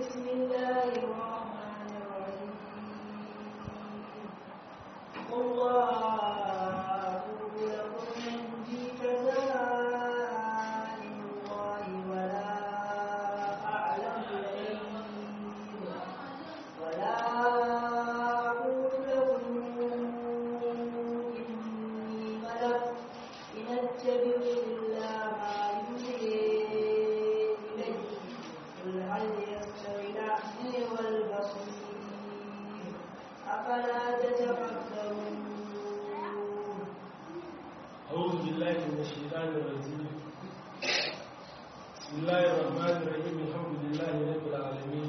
بسم الله الرحمن الرحيم قل لا أقول لكم عندي خزائن الله ولا أعلم الغيب ولا أقول لكم إني ملك إن أتبع إلا ما يوحي إلي قل هل يستوي الأعمى والبصير أفلا تتفكرون أعوذ بالله من الشيطان الرجيم بسم الله الرحمن الرحيم الحمد لله رب العالمين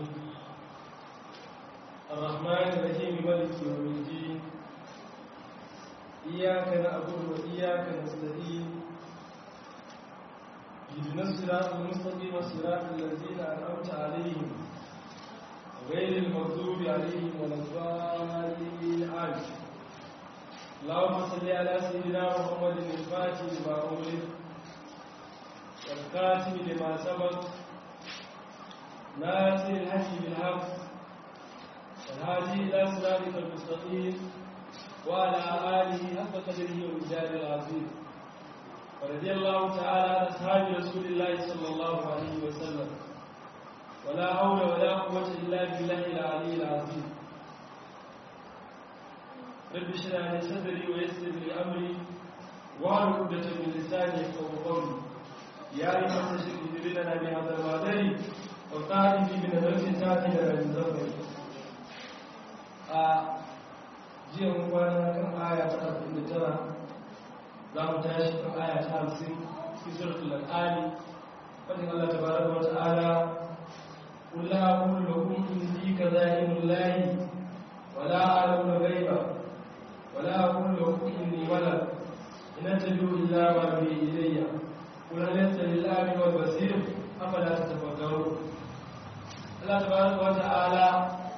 الرحمن الرحيم مالك يوم الدين إياك نعبد وإياك نستعين اهدنا الصراط المستقيم صراط الذين أنعمت عليهم غير المغضوب عليهم ولا الضالين آمين اللهم صل على سيدنا محمد الفاتح لما أغلق والكاتب لما سبق ناصر الحق بالحق والهادي إلى صراطك المستقيم وعلى آله حق قدره والرجال العظيم ورضي الله تعالى عن أصحاب رسول الله صلى الله عليه وسلم ولا حول ولا قوة إلا بالله العلي العظيم رب اشرح لي صدري ويسر لي امري واحلل عقدة من لساني يفقهوا قولي يا ايها الشيخ لنا بهذا المعذري وقال في من نفس تاتي لنا من زمري a jiya mun kwana kan aya ta arba'in da tara za mu tashi kan aya ta hamsin fi suratul al'ali fadin Allah tabaraka wa ta'ala قل لا أقول لكم إني كذائن الله ولا أعلم الغيب ولا أقول لكم إني ملك إن أتبع إلا ما به إلي قل هل يستوي الأعمى والبصير أفلا تتفكرون الله تبارك وتعالى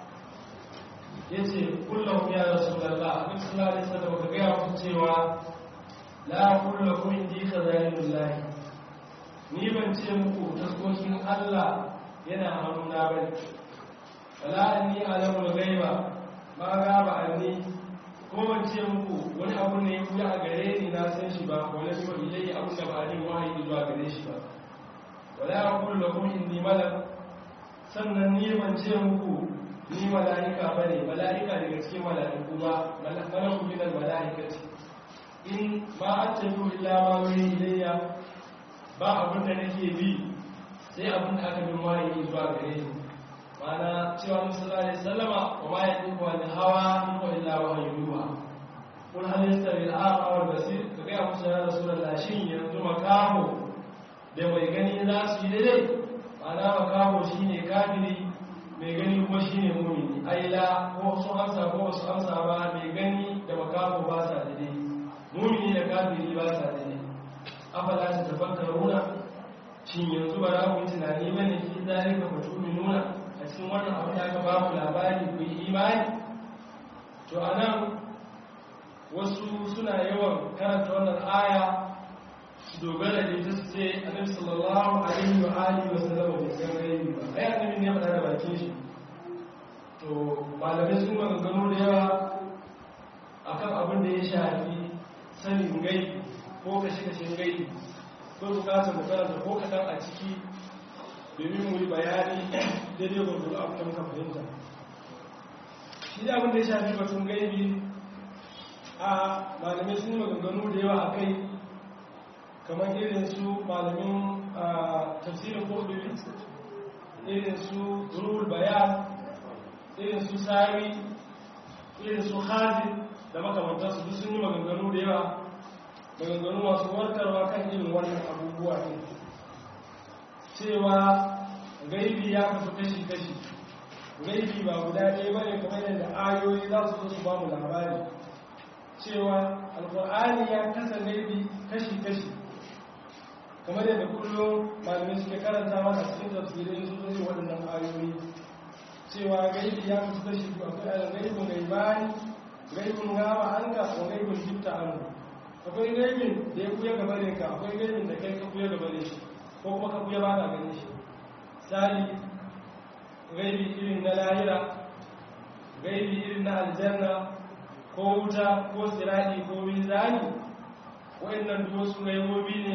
yace kullum ya rasulullah abin sallallahu alaihi wasallam ka ga ku cewa la kullu kun indi khazainullah ni ban ce muku taskokin Allah yana hannuna bane wala anni alamul ghaiba ma gaba anni ko ban ce muku wani abu ne ya kuya a gare ni na san shi ba wala shi wa ilai abu da ba ni wahayi zuwa gare shi ba wala aqul lakum inni malak sannan ni ban ce muku ni malaika bane malaika daga cikin malaiku ba malaku min al malaikati in ma attabu illa ma wuri ilayya ba abin da nake bi sai abin da aka bin wahayi zuwa gare ni mana cewa musulman alaihi sallama wa ma ya ɗin wani hawa in wa illa wa hayyuwa kun halitta bil aqwa wal basir ka ga musu ya rasulullah shin yanzu makaho da mai gani za su yi daidai mana makaho shine kafiri mai gani kuma shine mumini aila ko su amsa ko su amsa ba mai gani da makaho ba sa daidai mumini da kafiri ba sa daidai afala ta tafakkaruna shin yanzu ba za ku yi tunani bane ki zalika fatuminuna a cikin wannan abu da aka bamu labari ku yi imani to a nan wasu suna yawan karanta wannan aya su dogara da ita su ce annabi sallallahu alaihi wa alihi wa sallam bai san gaibi ba ai annabi ne faɗa da bakin shi to malamai sun maganganu da yawa akan abin da ya shafi sanin gaibi ko kashe-kashen gaibi ko bukatar mu karanta ko kaɗan a ciki domin mu yi bayani daidai gwargwaro abu da muka fahimta shi da abin da ya shafi batun gaibi a malamai sun yi maganganu da yawa a kai kamar irin su malamin tafsirin kodubi irin su ruhul bayan irin su sari irin su hazi da makamantarsu duk sun yi maganganu da yawa maganganu masu warkarwa kan irin wannan abubuwa ne cewa gaibi ya kasu kashi-kashi gaibi ba guda ɗaya ba ne kamar yadda ayoyi za su zo su ba mu labari cewa alkur'ani ya kasa gaibi kashi-kashi kamar yadda kullum malamai suke karanta masa cikin tafsirin su zo waɗannan ayoyi cewa gaibi ya kasu kashi biyu akwai gaibin gaibani gaibin gaba an ga ko gaibin jifta an akwai gaibin da ya kuya gabarin ka akwai gaibin da kai ka kuya gabarin shi ko kuma ka kuya ba ka ganin shi tsari gaibi irin na lahira gaibi irin na aljanna ko wuta ko sirani ko mizani wayannan duk wasu gaibobi ne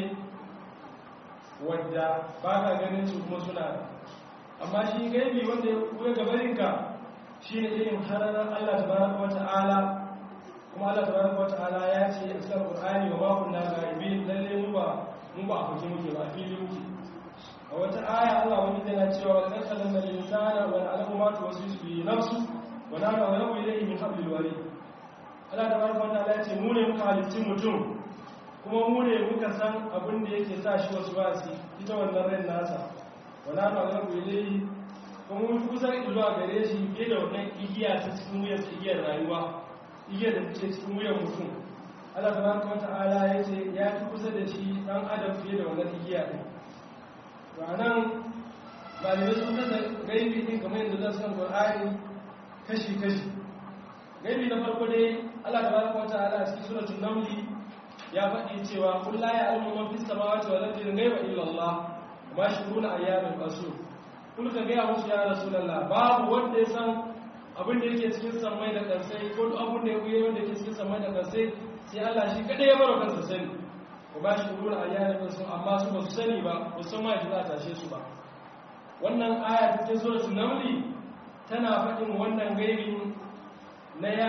wadda ba ka ganin su kuma suna amma shi gaibi wanda ya kuwa gabarinka shi ne irin hararar Allah tabaraka wa ta'ala kuma Allah tabaraka wa ta'ala ya ce a cikin Qur'ani wa ma kunna ghaibin lalle mu ba mu ba a fuke muke ba fili muke a wata aya Allah wani yana cewa wa qad khalaqna al-insana wa na'lamu ma tuwaswisu bi nafsu wa nahnu aqrabu ilayhi min hablil warid Allah tabaraka wa ta'ala ya ce mu ne muka halicci mutum kuma mu ne muka san abin da yake sa shi wasu wasi ita wannan ran nasa wa nahnu aqrabu ilayhi kuma mun kusa zuwa gare shi fiye da wannan igiya ta cikin wuyan igiyar rayuwa igiyar da take cikin wuyan mutum Allah tabaraka wa ta'ala ya ce ya fi kusa da shi dan adam fiye da wannan igiya din to anan malamai sun kasa gaibi din kamar yadda za su san Qur'ani kashi kashi gaibi na farko dai Allah tabaraka wa ta'ala a cikin suratul naml ya faɗi cewa kullu la ya'lamu man fis samawati wal ardi ghaiba illa Allah ma shuruna ayyamin qasur kun ka gaya musu ya rasulallah babu wanda ya san abin da yake cikin samai da kansai ko duk abin da ya kuye wanda yake cikin samai da kansai sai Allah shi kadai ya baro kansa sani ko ba shi ruwan ayyana kan sun amma su ba su sani ba ba san ma za a tashe su ba wannan aya ta cikin suratul namli tana faɗin wannan gaibin na ya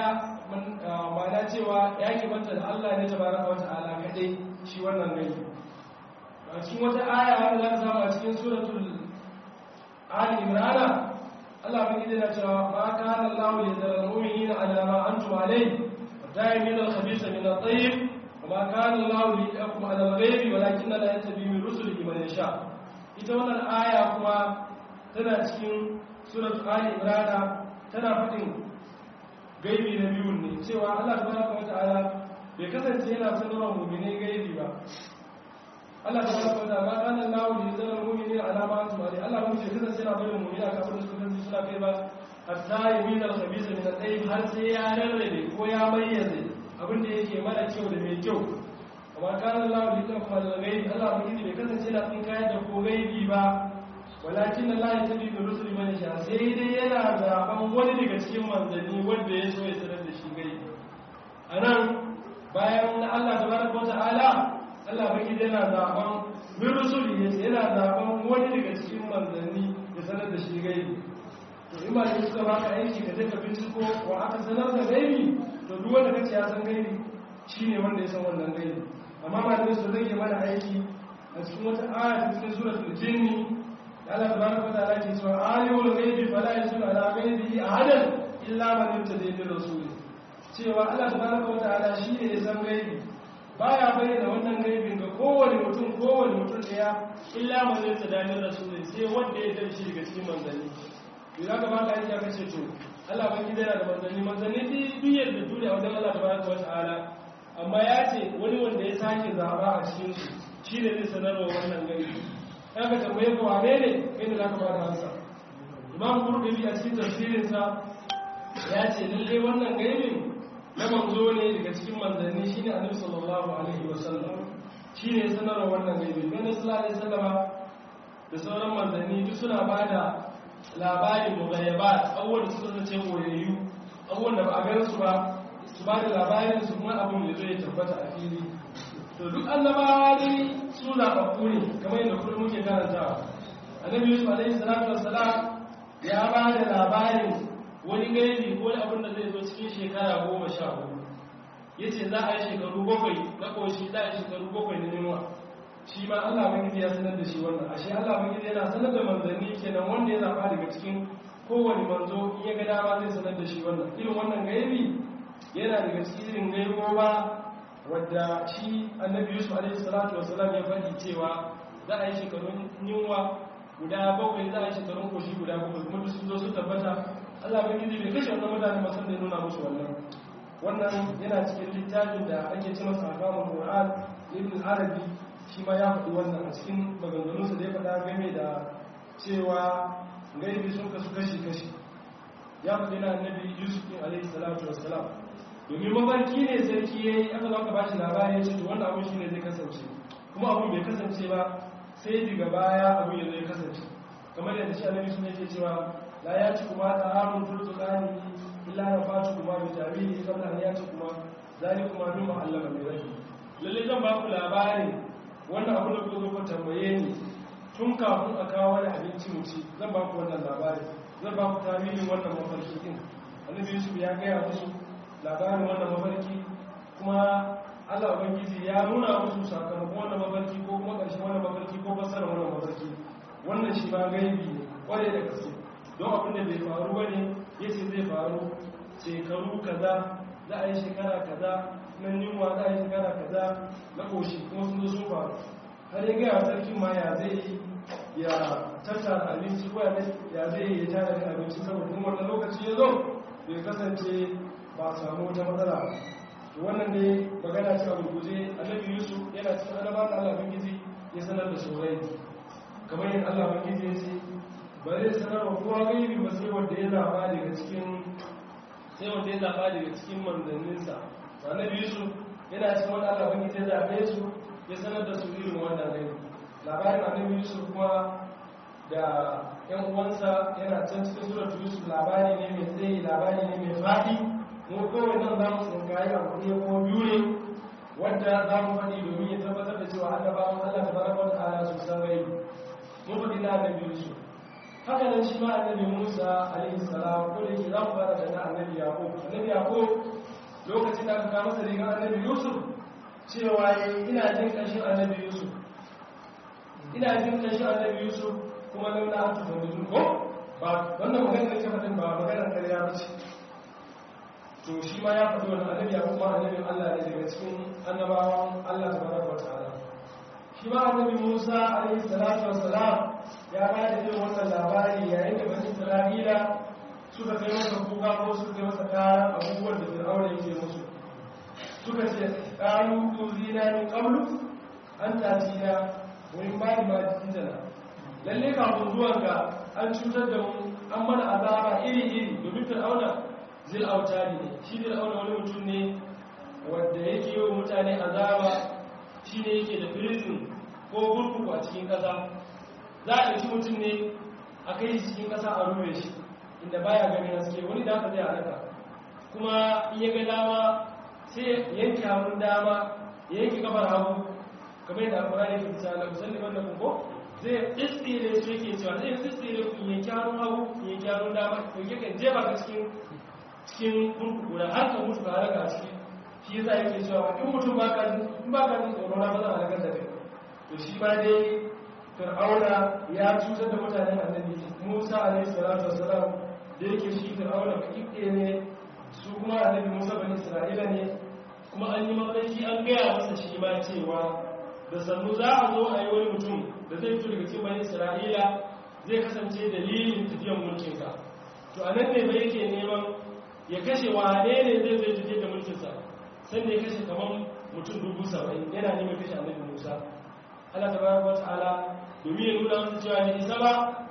ma'ana cewa ya ke banta da Allah ne tabaraka wa ta'ala kadai shi wannan gaibi a cikin wata aya wanda za ka samu a cikin suratul ali imrana Allah bin gida na cewa ma kana Allah li yadhara al-mu'minina ala ma antum alayhi wa ta'imin al-khabitha min at-tayyib wa ma kana Allah li yakum ala al-ghaybi walakin la yattabi min rusulihi man yasha ita wannan aya kuma tana cikin surat ali imrana tana fadin gaibi na biyu ne cewa Allah tabaraka wa ta'ala bai kasance yana sanarwa mu'mini gaibi ba Allah ta baraka wa ta'ala kana Allah li yadhara al-mu'minina ala ma antum alayhi Allah ba ce kasance yana barin mu'mina ka abin da suka kasance suna kai ba hatta yamin al-khabisa min al-tayyib har sai ya rarrabe ko ya mayyaze abin da yake mara kyau da mai kyau amma kana Allah li yadhara al-ghaibi Allah ba bai kasance yana tsin kayar da ko gaibi ba walakin Allah ya tabi bi rusuli man sha sai dai yana zaben wani daga cikin manzanni wanda ya so ya sanar da shi gaibi anan bayan Allah tabaraka wa ta'ala Allah baki yana zaben bin rusuli yana zaben wani daga cikin manzanni ya sanar da shi gaibi to in ba da suka baka aiki ka je ka binciko wa aka sanar da gaibi to duk wanda kace ya san gaibi shine wanda ya san wannan gaibi amma malamai su rage mana aiki a cikin wata aya ta cikin suratul jinni Allah tabaraka wa ta'ala ke cewa alimul ghaibi fala yusulu ala ghaibihi ahadan illa man yurtada bi rasuli cewa Allah tabaraka wa ta'ala shi ne ya san gaibi baya bayyana wannan gaibin ga kowane mutum kowane mutum daya illa man yurtada bi rasuli sai wanda ya dace daga cikin manzanni to za ka baka aiki aka ce to Allah ban gida yana da manzanni manzanni biyar da duniya wajen Allah tabaraka wa ta'ala amma ya ce wani wanda ya sake zaba a cikin su shi ne zai sanarwa wannan gaibi ya ka tambaye ka wane ne inda za ka ba da hansa imam kurdubi a cikin tafsirinsa ya ce lalle wannan gaibin na manzo ne daga cikin manzanni shine annabi sallallahu alaihi wasallam shine sanarwa wannan gaibin don sallallahu alaihi wasallama da sauran manzanni duk suna ba da labarin mughayyabat abubuwan da suka zace koyayyu abubuwan da ba a gan su ba su ba da labarin su kuma abin da zai tabbata a fili to duk annabawa dai su zaɓaɓɓu ne kamar yadda kullum muke karantawa annabi yusuf alaihi salatu wassalam ya ba da labarin wani gaibi ko wani abin da zai zo cikin shekara goma sha hudu ya ce za a yi shekaru bakwai na ƙoshi za a yi shekaru bakwai na yunwa shi ma allah bangiji ya sanar da shi wannan ashe allah bangiji yana sanar da manzanni kenan wanda ya zaɓa daga cikin kowane manzo in ya ga dama zai sanar da shi wannan irin wannan gaibi yana daga cikin gaibo ba wadda shi annabi yusuf alaihi salatu wasalam ya faɗi cewa za a yi shekarun yunwa guda bakwai za a yi shekarun koshi guda bakwai kuma sun zo su tabbata allah bai gidi bai kashe wannan mutane masu da nuna musu wannan wannan yana cikin littafin da ake ce masa akamun qur'an ibn arabi shi ma ya faɗi wannan a cikin maganganunsa da ya faɗa game da cewa gaibi sun kasu kashi kashi ya faɗi na annabi yusuf alaihi salatu wasalam domin mafarki ne sarki ya yi aka zaka ba shi labari ya ce to wanda abin shi ne zai kasance kuma abin bai kasance ba sai daga baya abin ya zai kasance kamar yadda da shi annabi sun yake cewa la ya ci kuma ta hamun turtukani illa na fatu kuma bi tarihi kabla an ya ci kuma zali kuma min ma'allama mai rabi lalle zan ba ku labarin wannan abu da ku zo ku tambaye ni tun kafin a kawo wani abinci mu ci zan ba ku wannan labarin zan ba ku tarihin wannan mafarki din annabi yusuf ya gaya musu labarin wannan mafarki kuma Allah Ubangiji ya nuna musu sakamakon wannan mafarki ko kuma ƙarshen wannan mafarki ko fassara wannan mafarki wannan shi ma gaibi ne kware da gaske don abin da bai faru ba ne yace zai faru shekaru kaza za a yi shekara kaza nan yunwa za a yi shekara kaza na ƙoshi kuma sun zo sun faru har ya gaya sarkin ma ya zai yi ya tattara abinci ko ya zai yi ya tara da abinci saboda kuma wannan lokaci ya zo bai kasance ba a samu wata matsala ba wannan ne magana ce a gurguje annabi yusuf yana cikin annaba da allah bangiji ya sanar da saurai kamar yin allah bangiji ya ce ba zai sanar wa kowa gaibi ba sai wanda ya zaba daga cikin sai wanda ya zaba daga cikin manzanninsa to annabi yusuf yana cikin wanda allah bangiji ya zabe su ya sanar da su irin wannan gaibi labarin annabi yusuf kuma da yan uwansa yana can cikin suratu yusuf labari ne mai tsayi labari ne mai faɗi mu kawai nan za mu tsinkayi a kuɗi ko biyu ne wadda za mu faɗi domin ya tabbatar da cewa annabawan Allah ta baraka wa ta'ala su san gai mun faɗi na annabi Yusuf haka nan shi ma annabi Musa alaihi salam ko da yake za mu fara da na annabi Yaqub annabi Yaqub lokacin da aka kawo masa rigar annabi Yusuf cewa ina jin ƙanshin annabi Yusuf ina jin ƙanshin annabi Yusuf kuma launa an tufa ko ba wannan maganar da ke faɗin ba maganar ƙarya ba ce to shi ma ya faɗi wani annabi ya kuma annabin Allah ne daga cikin annabawan Allah ta baraka wa ta'ala shi ma annabi Musa alaihi salatu wassalam ya ba da irin wannan labari yayin da bani Isra'ila suka kai masa kuka ko suka kai masa kayan abubuwan da Fir'auna yake musu suka ce qalu tuzina min qablu an tatina wa in ba ma jitana lalle kafin zuwan ga an cutar da mu an mana azaba iri iri domin Fir'auna zil autari ne shi zil auna wani mutum ne wadda yake yi wa mutane azaba shi ne yake da prison ko gurkuku a cikin ƙasa za a ɗauki mutum ne a kai shi cikin ƙasa a rufe shi inda baya ganin haske wani da aka zai halaka kuma iya ga dama sai yanke hannun dama ya yanke kafar hagu kamar yadda alfara ne fita na musalli wanda ko zai tsitsire su yake cewa zai tsitsire ku yanke hannun hagu yanke hannun dama ko yake jefa ka cikin cikin kurkuku da har ka mutu ka halaka a ciki shi yasa yake cewa in mutum ba ka in ba ka jin tsoro na ba za a halakar da kai to shi ma dai fir'auna ya cutar da mutanen annabi musa alaihi salatu wassalam da yake shi fir'auna ba kike ne su kuma annabi musa bani isra'ila ne kuma an yi mafarki an gaya masa shi ma cewa da sannu za a zo a yi wani mutum da zai fito daga cikin bani isra'ila zai kasance dalilin tafiyan mulkinsa to a nan ne ba yake neman ya kashe wane ne zai zai tafiye da mulkinsa sanda ya kashe kamar mutum dubu saba'in yana neman kashe annabi musa allah ta bayar wata ala domin ya nuna wasu cewa ne isa ba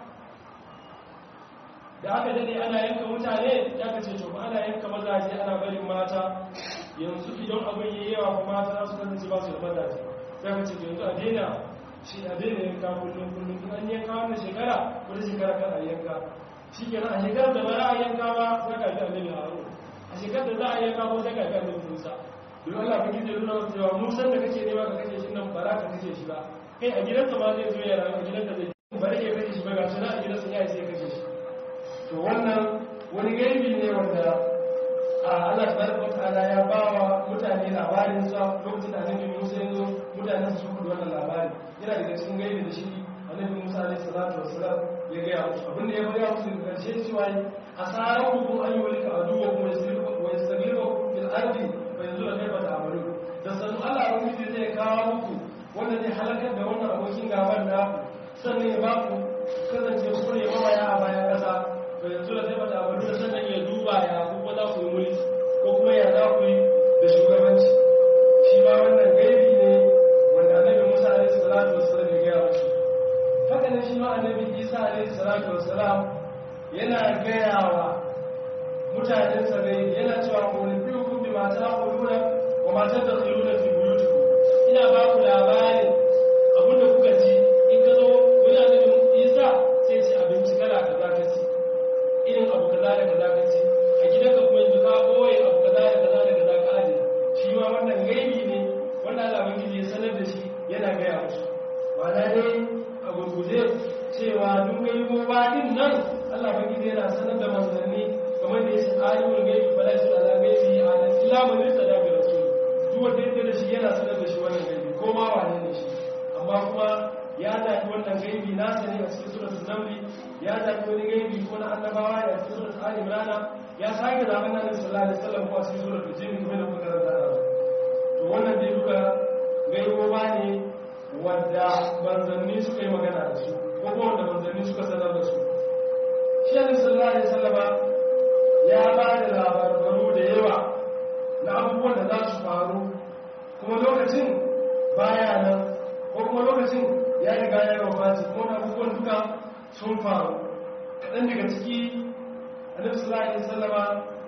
da aka dade ana yanka mutane ya kace to ba ana yanka mazaje ana barin mata yanzu idan abin yi yawa kuma mata su kasance ba su da mazaje sai ka ce to yanzu a daina shi a daina yanka kullum kullum in an yanka wannan shekara wani shekara kan a yanka shi ke a shekarar da ba za a yanka ba za ka fi annabi haro a shekarar da za a yanka ko sai ka fi annabi musa don allah ba gizo nuna wasu cewa musan da kake nema ka kashe shi nan ba za ka kashe shi ba kai a gidansa ma zai zo ya rayu a gidansa zai ba da iya kashe shi ba ga suna a gidansa ya sai ya kashe shi to wannan wani gaibi ne wanda a allah tabaraka ta'ala ya ba wa mutane labarin sa lokacin da annabi musa ya zo mutanen su kudu wannan labari yana daga cikin gaibi da shi annabi musa alaihi salatu wassalam ya gaya musu abin da ya gaya musu daga ƙarshe cewa a tsarar hukun an yi wani ka aduwa kuma ya sagirba fil ardi bai yanzu da kaifa da amalu da sanu allah wani mutum zai kawo muku wanda zai halakar da wannan abokin gaban da sannan ya ba ku kasance ku ne mamaya a bayan ƙasa bai yanzu da kaifa da amalu da sannan ya duba ya kuma za ku yi mulki ko kuma ya za ku yi da shugabanci shi ma wannan gaibi ne wanda annabi musa alaihi salatu wassalam ya gaya musu haka ne shi ma annabi isa alaihi salatu wassalam yana gaya wa mutanen sa ne yana cewa ku ne biyu kun bi mata quluna wa mata tadkhuluna fi buyutikum ina ba ku labarin abin da kuka ji in ka zo wani annabi isa sai ci abinci gaiboba din nan Allah bangiji yana sanar da manzanni kamar da yake alimul gaibi fala yasul ala gaibi ala illa man yusada bi rasul duk wanda yake da shi yana sanar da shi wannan gaibi ko ma wane ne shi amma kuma ya zaɓi wannan gaibi na sani a cikin suratul namli ya zaɓi wani gaibi ko na annabawa ya cikin suratul ali imran ya sake zaɓen nan sallallahu alaihi wasallam ko a cikin suratul jin kuma da muka karanta da to wannan dai duka gaiboba ne wanda manzanni suka yi magana da su ko kuma wanda manzanni suka sanar da su shi ne sallallahu alaihi wasallama ya ba da labarbaru da yawa na abubuwan da za su faru kuma lokacin baya nan ko kuma lokacin ya riga ya yi wafati kuma da abubuwan duka sun faru kaɗan daga ciki annabi sallallahu alaihi wasallama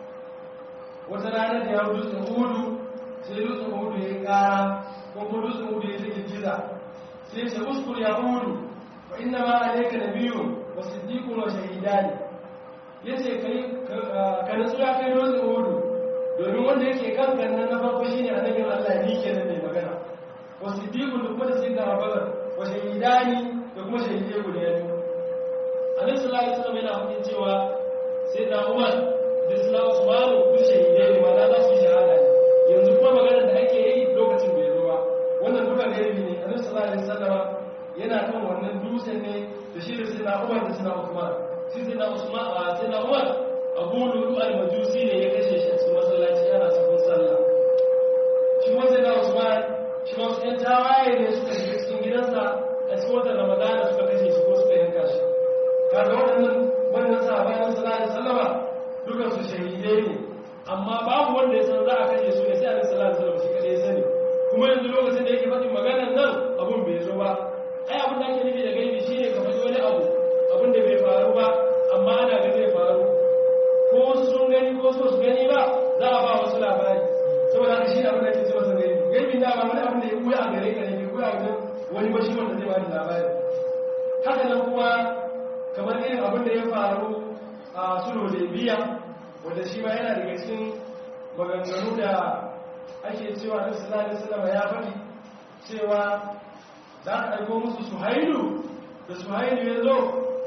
wata rana da ya dutsen hudu sai dutsen hudu ya yi ƙara ko kuma dutsen hudu ya take giza sai ya ce uskur ya hudu fa inna ma alayka nabiyyun wa siddiqun wa shahidani yace kai ka nutsu ya kai dutsen hudu domin wanda yake kan gannan na farko shine annabin Allah ni kenan mai magana wa siddiqun da kuma da sai da abubakar wa shahidani da kuma shahidai guda biyu annabi sallallahu alaihi wasallam yana faɗin cewa sai da Umar da Islam Usman duk shahidai ne wanda za su yi shahada ne yanzu kuma magana da ake yi lokacin bai zo ba wannan duka gaibi ne annabi sallallahu alaihi wasallam yana kan wannan dutsen ne da shi da sayyidina Umar da sayyidina Usman sai sayyidina Usman a sayyidina Umar Abu Lulu al-Majusi ne ya kashe shi a cikin masallaci yana cikin sallah shi kuma sayyidina Usman shi ma su ‘yan tawaye ne suka shiga cikin gidansa a cikin watan ramadana suka kashe shi ko suka yanka shi kaga waɗannan wannan sahabanin sallallahu alaihi wasallama dukan su shahidai ne amma babu wanda ya san za a kashe su ne sai alaihi sallallahu alaihi wasallam shi kadai ya sani kuma yanzu lokacin da yake faɗin maganar nan abun bai zo ba ai abin da ake nufi da gaibi shine ka faɗi wani abu abin da bai faru ba amma ana ga zai faru ko wasu sun gani ko so su gani ba za a ba wasu labari saboda haka shi ne abin da ake ce masa gaibi gaibi na ba wani abin da ya kuya a gare ka ne bai kuya wajen wani bashi wanda zai bani labari haka nan kuma kamar irin abin da ya faru a sulhu da biya wanda shi ma yana daga cikin maganganu da ake cewa na sallallahu alaihi wasallam ya faɗi cewa za ka aiko musu suhailu da suhailu ya zo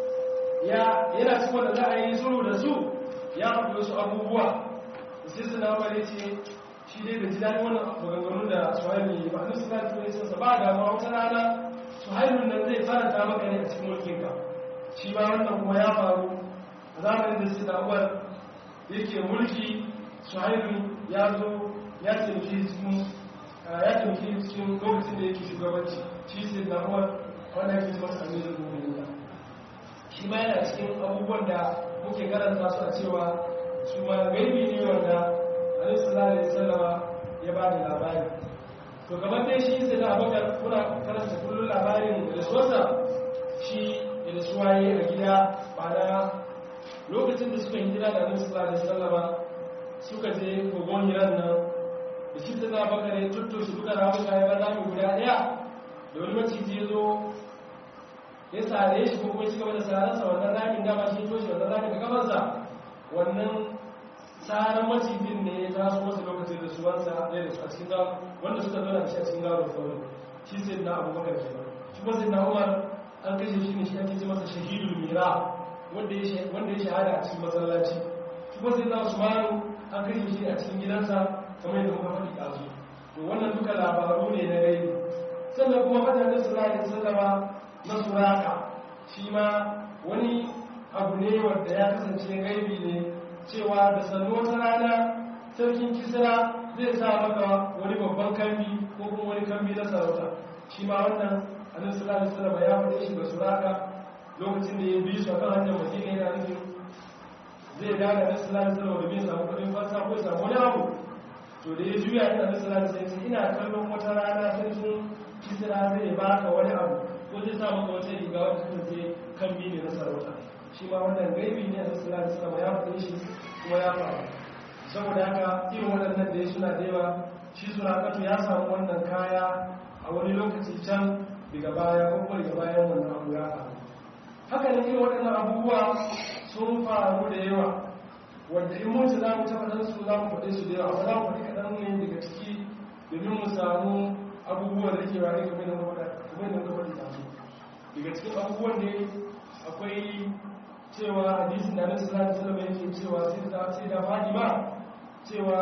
yana cikin wanda za a yi sulhu da su ya faɗi wasu abubuwa sai suna wale ce shi dai bai ji daɗin wannan maganganu da suhailu yi ba nusu na turai sun ba da ma wata rana suhailu nan zai faranta maka ne a cikin mulkinka shi ma wannan kuma ya faru a zamanin da su da'uwar yake mulki suhailu ya zo ya taimaki cikin ya taimaki cikin lokacin da yake shugabanci shi sai da'uwar wanda yake ci masa amirin mummuni shi ma yana cikin abubuwan da muke karanta su a cewa su ma gaibi ne wanda alaihi sallallahu alaihi wasallama ya ba da labari to kamar dai shi sai da abakar kuna karanta kullum labarin da suwarsa shi da suwaye a gida ba na lokacin da suka hijira da alaihi sallallahu alaihi wasallama suka je kogon hiran nan da shi sai da abakar ya tutto shi duka ramuka ya bar rami guda daya da wani maciji ya zo ya sare shi ko kuma ya ci gaba da sararsa wannan ramin dama shi toshe wannan ramin da kafarsa wannan tsarin macijin ne ya taso masa lokacin da suwansa ɗaya da su a cikin gawo wanda suka zo da shi a cikin gawo da sauran shi sai na abubakar ke nan shi kuma sai na umar an kashe shi ne shi ake ce masa shahidul mira wanda ya shahada a cikin masallaci shi kuma sai na usmanu an kashe shi a cikin gidansa kamar yadda muka faɗi ɗazu to wannan duka labaru ne na gaibi sannan kuma fatan da sallallahu alaihi wasallama na suraka shi ma wani abu ne wanda ya kasance gaibi ne cewa da sannu wata rana sarkin kisra zai sa maka wani babban kambi ko kuma wani kambi na sarauta shi ma wannan annabi sallallahu alaihi wasallam ya faɗe shi ga suraka lokacin da ya bi su akan hanyar madina yana nufin zai daga annabi sallallahu alaihi wasallam da bin samu kuɗin fansa ko ya samu wani abu to da ya juya ina annabi sallallahu alaihi wasallam ina kallon wata rana sarkin kisra zai baka wani abu ko zai sa maka wata riga wanda kasance kambi ne na sarauta shi ma wannan gaibi ne a sallallahu alaihi wasallam ya faɗi shi kuma ya faru saboda haka irin waɗannan da ya suna da yawa shi surakatu ya samu wannan kaya a wani lokaci can daga baya ko kuma daga bayan wannan abu ya faru haka ne irin waɗannan abubuwa sun faru da yawa wanda in mun za mu taɓa ɗan su za mu faɗe su da yawa amma za mu faɗi kaɗan ne daga ciki domin mu samu abubuwan da ke ware kamar da muka faɗi da su daga cikin abubuwan ne akwai cewa hadisin da Annabi sallallahu alaihi wasallam yake cewa sai da sai da Fatima cewa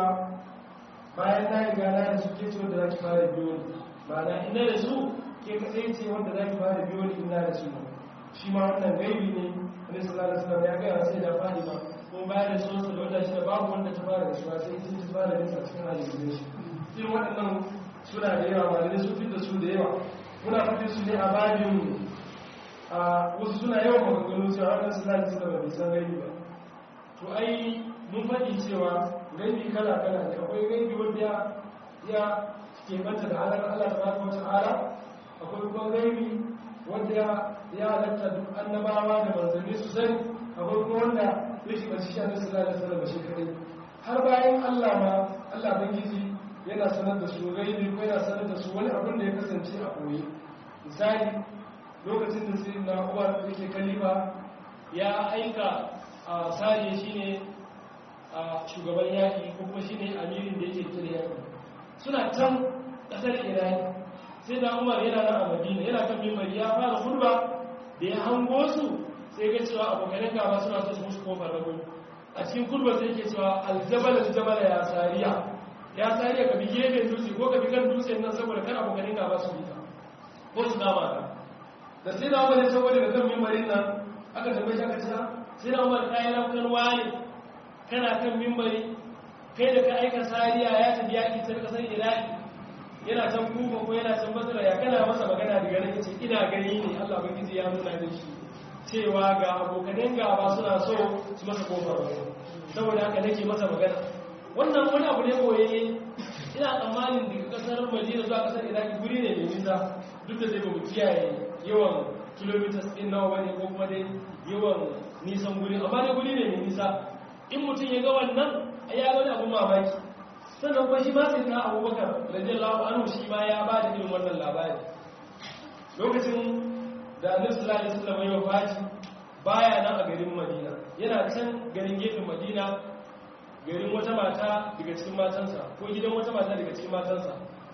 bayan na riga na da su ke ce wanda zaki fara biyo ni ma'ana ina da su ke kadai ce wanda zaki fara biyo ni ina da su shi ma wannan gaibi ne Annabi sallallahu alaihi wasallam ya ga sai da Fatima ko bayan da su da wanda shi da babu wanda ta fara da su sai ita ta fara da su a cikin hadisin shi irin waɗannan suna da yawa malamai sun fitar su da yawa muna fitar su ne a babin a wasu suna yawan maganganu cewa wannan su zai suka ba san gaibi ba to ai mun faɗi cewa gaibi kala kala ne akwai gaibi wanda ya ya ke banta da halar Allah tabaraka wa ta'ala akwai kuma gaibi wanda ya ya halatta duk annabawa da manzanni su sani akwai kuma wanda ya shiga shi annabi sallallahu alaihi wasallam shi kadai har bayan Allah ma Allah bangiji yana sanar da su gaibi ko yana sanar da su wani abin da ya kasance a koyi misali lokacin da sai na uwar yake kalifa ya aika a sariya shine a shugaban yaƙi ko kuma shine amirin da yake kira yaƙi suna can ƙasar irani sai da umar yana nan a madina yana kan mimbari ya fara hurba da ya hango su sai ga cewa abokanin gaba suna so su musu kofar rago a cikin kurba sai ke cewa aljabal aljabal ya sariya ya sariya ka bi gefen dutse ko ka bi kan dutse nan saboda kan abokanin gaba su bi ka ko su kama ka da sai da umar ya saboda da kan mimbarin nan aka tambaye shi aka ce sai da umar kayan rafkan waye kana kan mimbari kai da ka aika sariya ya tafi yaƙi ta kasar iraki yana can kuka ko yana can basira ya kana masa magana da ganin ce ina gani ne allah bagiji ya nuna da shi cewa ga abokanin gaba suna so su masa kofar wani saboda haka nake masa magana wannan wani abu ne koyayye ina tsammanin daga kasar madina zuwa kasar iraki guri ne mai nisa duk da zai ba mu kiyaye yawan kilomitas ɗin nawa bane ko kuma dai yawan nisan guri amma dai guri ne mai nisa in mutum ya ga wannan ya ga wani abun mamaki sannan kuma shi ma sai na abubakar radiyallahu anhu shi ma ya ba da irin wannan labari lokacin da annabi sallallahu alaihi wasallam ya wafati baya nan a garin madina yana can garin gefen madina garin wata mata daga cikin matansa ko gidan wata mata daga cikin matansa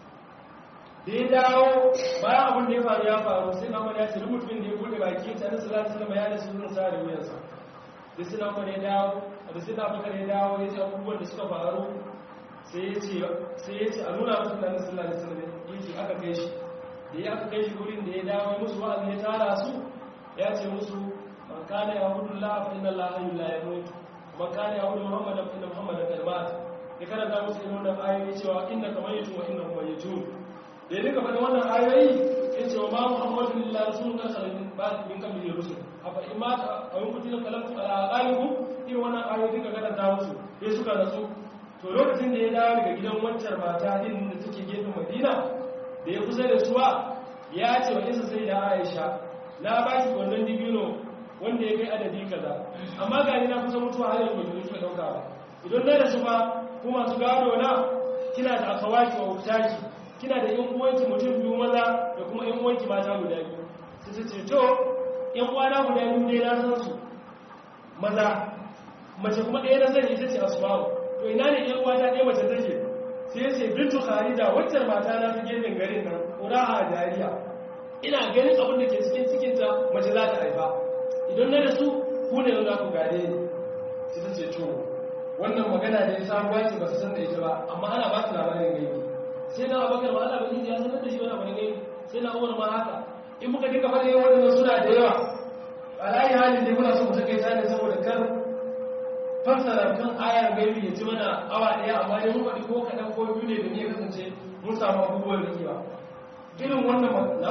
da ya dawo bayan abin da ya faru ya faru sai na ya ce mutumin da ya bude baki ta nasu za su zama ya da sunan sa da wuyansa da suna umar ya dawo da suna bakar ya dawo ya ce abubuwan da suka faru sai ya ce a nuna musu da nasu lalata sanar ya ce aka kai shi da ya aka kai shi wurin da ya dawo musu wa'azi ya tara su ya ce musu man kana ya hudu la fa inna la hayyu la yamut man kana ya hudu muhammadan fa inna muhammadan qad mat ya karanta musu irin wannan ayoyi cewa inna kamaytu wa inna mayyitun da ya rika faɗin wannan ayoyi ya ce wa ma muhammadu lillahi rasulun kan salamin ba min kan biliyar rusul a faɗin ma a yin kutilin kalamtu a ƙalibu irin wannan ayoyi duka karanta musu ya suka nasu to lokacin da ya dawo daga gidan wancan mata din da take gefen madina da ya kusa da suwa ya ce wa isa sai da aisha na ba ki wannan dibino wanda ya kai adadi kaza amma ga ni na kusa mutuwa har yanzu bai suka dauka ba idan na da su ba ku masu gado na kina da akawaki wa wutaki kina da yan uwanki mutum biyu maza da kuma yan uwanki mata guda biyu sai ta ce to yan uwana guda biyu dai na san su maza mace kuma ɗaya na sani ita ce asma'u to ina ne yan uwata ɗaya mace take sai ce bintu kharija waccan mata na ta gefen garin nan uraha jariya ina ganin abin da ke cikin cikinta mace za ta haifa idan na da su ku ne za ku gare ni sai ta ce to wannan magana da ya sabuwa ce ba su san da ita ba amma ana ba su labarin gaibi sai na abakar ma ana bakin ya sanar da shi wani abin gaibi sai na umar ma haka in muka dinga faɗi waɗannan suna da yawa a layi halin da muna so mu takaita ne saboda kar fassara kan ayar gaibi ya ci mana awa ɗaya amma dai mun faɗi ko kaɗan ko biyu ne da ne kasance mun samu abubuwan rikewa irin wannan matsala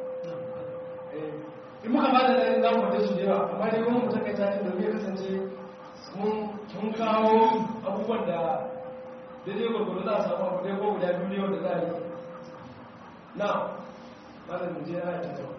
in muka ba da ɗaya za mu faɗi su da yawa amma dai kuma mu takaita ne domin ya kasance mun kawo abubuwan da daidai gwargwaro za a samu abu dai ko guda biyu ne wanda za a yi na malam mu je ana ta zama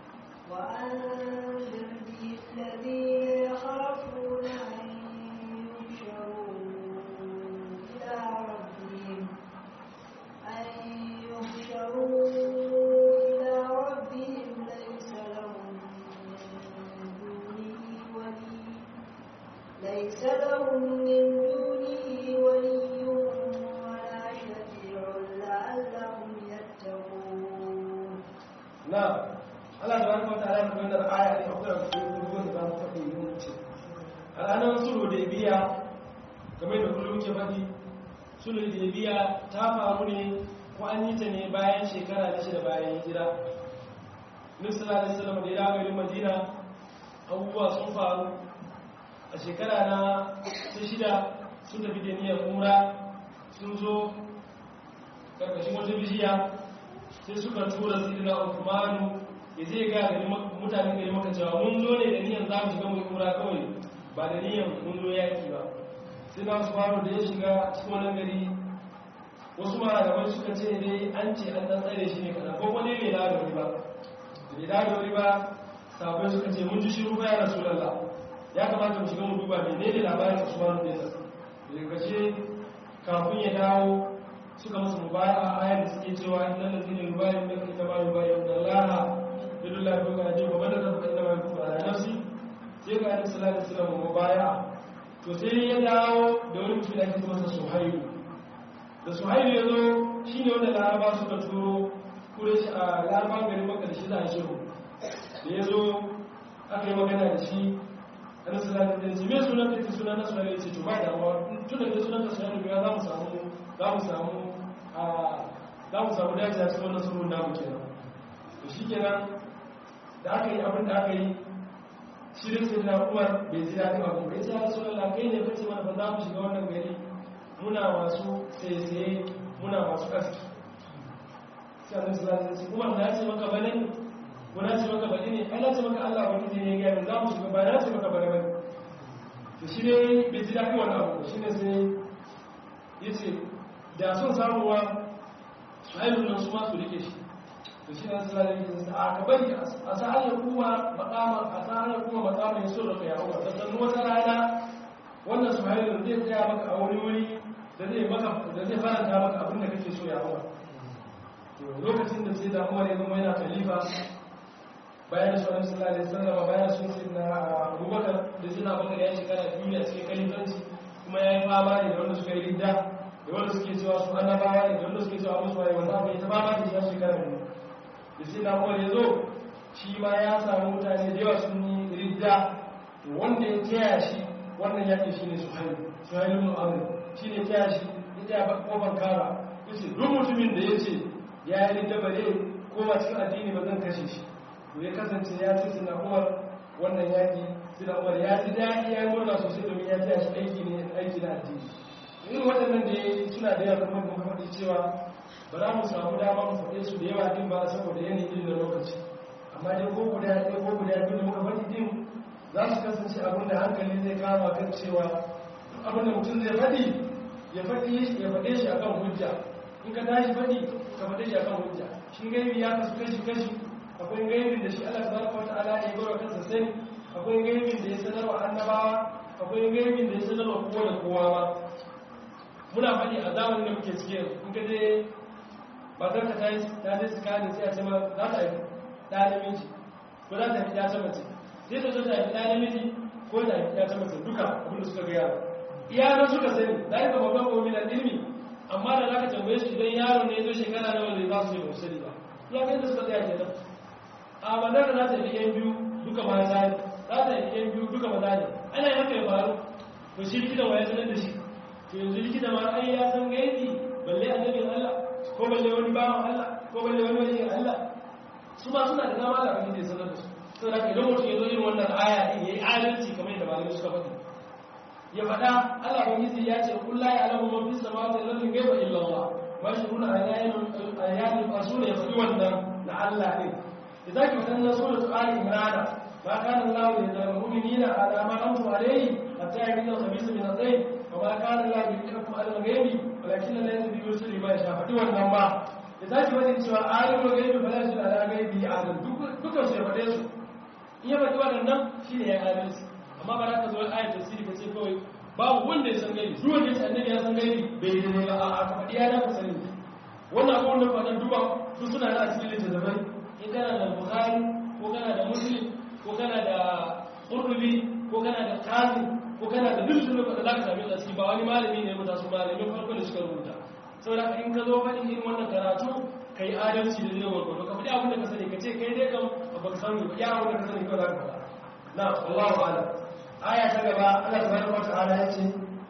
وأنذر به الذين يخافون أن يحشروا إلى ربهم أن يحشروا إلى ربهم ليس لهم من دونه ولي ليس لهم من دونه ولي ولا شفيع لعلهم يتقون na Allah subhanahu wataala ya nuna da aya ne akwai abu ranar sulhu da biya game da kullum ke faɗi sulhu da biya ta faru ne ko an yi ta ne bayan shekara da shida bayan hijira nufisala da salama da ya garin madina abubuwa sun faru a shekara na ta shida sun tafi da niyyar umra sun zo karkashin wata bishiya sai suka tura sidina uthmanu ya zai ga gari mutanen gari maka cewa mun zo ne da niyyar za mu shiga mu umra kawai ba da niyyar mun zo yaki ba sai na uthmanu da ya shiga cikin wannan gari wasu malamai suka ce dai an ce an dan tsare shi ne kaza ko wani bai da wuri ba bai da wuri ba sabai suka ce mun ji shiru ba ya rasulullah ya kamata mu shiga mu duba menene labarin uthmanu ne daga kashe kafin ya dawo suka musu mubaya a ayar da suke cewa inna lazina yubayin da kai taba yubayin da laha bidu la ko gaje ba bada da kai taba yubayin ala nafsi sai ga annabi sallallahu alaihi wasallam mubaya to sai ya dawo da wani mutum da ake masa suhaibu da suhaibu ya zo shine wanda laraba suka turo kure shi a laraba garin maka da shi za a shiru da ya zo aka yi magana da shi annabi sallallahu alaihi wasallam me sunan kai sunan nasu ne ce to ba da tun da sunan ka sunan ya za mu samu za mu samu za mu samu dace a cikin wannan surun namu kenan to shi kenan da aka yi abin da aka yi shirin sai na umar bai ji daɗin abu bai ce ya suna kai ne kace mana ba za mu shiga wannan gari muna masu tsaye muna masu aski sai annabi sallallahu alaihi wasallam umar na ce maka bane ko na ce maka bane ne ai na ce maka Allah wani ne ya ga za mu shiga ba na ce maka bane bane to shi ne bai ji daɗin wannan abu shi ne sai yace da sun samuwa shahidun nan su masu rike shi to shi nan sallallahu alaihi wasallam a ka bari a sa hanyar kuma makama a sa hanyar kuma makama ya so da kai hawa da san wata rana wannan shahidun zai tsaya maka a wani wuri da zai maka da zai faranta maka abin da kake so ya hawa to lokacin da sai da Umar ya zama yana khalifa bayan da sallallahu alaihi wasallam bayan sun sai na Abubakar da sai na Abubakar ya shekara biyu a cikin khalifanci kuma ya yi fama ne da wanda suka yi ridda da wanda suke cewa su annabawa ne da wanda suke cewa musu waye wanda aka yi ta fama da shi a shekara ne da sai na Umar ya zo shi ma ya samu mutane da yawa sun yi ridda to wanda ya taya shi wannan yaƙi shine Suhail Suhail ibn Amr shine taya shi ya taya ba kofar kara yace duk mutumin da yace ya yi ridda bare ko ba cikin addini ba zan kashe shi to ya kasance ya ce suna Umar wannan yaƙi suna Umar ya ji daɗi ya yi murna sosai domin ya taya shi aiki ne aiki na addini irin waɗannan da ya suna da yawa kuma muka faɗi cewa ba za mu samu dama mu faɗe su da yawa din ba saboda yanayin da lokaci amma dai ko guda ɗaya ko guda biyu da muka faɗi din za su kasance abin da hankali zai kama kan cewa abin da mutum zai faɗi ya faɗi ya faɗe shi akan hujja in ka tashi faɗi ka faɗe shi akan hujja shi gaibi ya kasu kashi kashi akwai gaibin da shi Allah tabaraka wa ta'ala ya gora kansa sani akwai gaibin da ya sanarwa annabawa akwai gaibin da ya sanarwa kowa da kowa ba muna faɗi a zamanin da muke cike in ka je matar ka ta je su kane sai a ce ma za ta haifi ɗa namiji ko za ta haifi ɗa ta mace sai ta zo ta haifi ɗa namiji ko ta haifi ɗa ta mace duka abinda suka gaya iyalan suka sani za ka babban gomi na ilmi amma da za ka tambaye su idan yaro ne zo shekara nawa ne za su yi musali ba ya kai da suka tsaya kenan a matar da za ta haifi yan biyu duka mata ne za ta haifi yan biyu duka maza ne ana yi haka ya faru to shi likitan wa ya sanar da shi to yanzu likita ma ai ya san gaibi balle annabin Allah ko balle wani bawan Allah ko balle wani wani Allah su ma suna da dama da abin da ya sanar da su saboda haka idan mutum ya zo irin wannan aya din yayi adalci kamar yadda malamai suka faɗi ya faɗa Allah ubangiji ya ce kullu ya alamu man fis samawati wal ardi ghaiba illa Allah wa shuruna ayatin ayatin asuna ya faɗi wannan na Allah din idan ki faɗa suratul ali imran ما كان الله ليذر المؤمنين على ما أنتم عليه حتى يميز الخبيث من الطيب وما كان الله ليذركم على الغيب ولكن الله يهدي برسله ما يشاء فدي wannan ba da zaki wani cewa alimul gaibi fala yashhadu ala ghaibi adam dukkan su ya fade su in ya faɗi waɗannan shine ya adalci amma ba za ka zo ayat tafsiri ka ce kawai babu wanda ya san gaibi duk wanda ya san annabi ya san gaibi bai yi ne ba a ka faɗi ya da ka sani wannan abubuwan da faɗan duba su suna da asiri littattafai in kana da bukhari ko kana da muslim ko kana da ƙurrubi ko kana da kazi ko kana da duk sunan da za ka sami tsasi ba wani malami ne rubuta su malamin farko da suka rubuta saboda in ka zo faɗin irin wannan karatu ka yi adalci da zai gwargwado ka faɗi abin da ka sani ka ce kai dai kam ba ka sani ba ya abin da ka sani kawai za ka faɗa na Allahu a'lam aya ta gaba Allah tabaraka wa ta'ala yace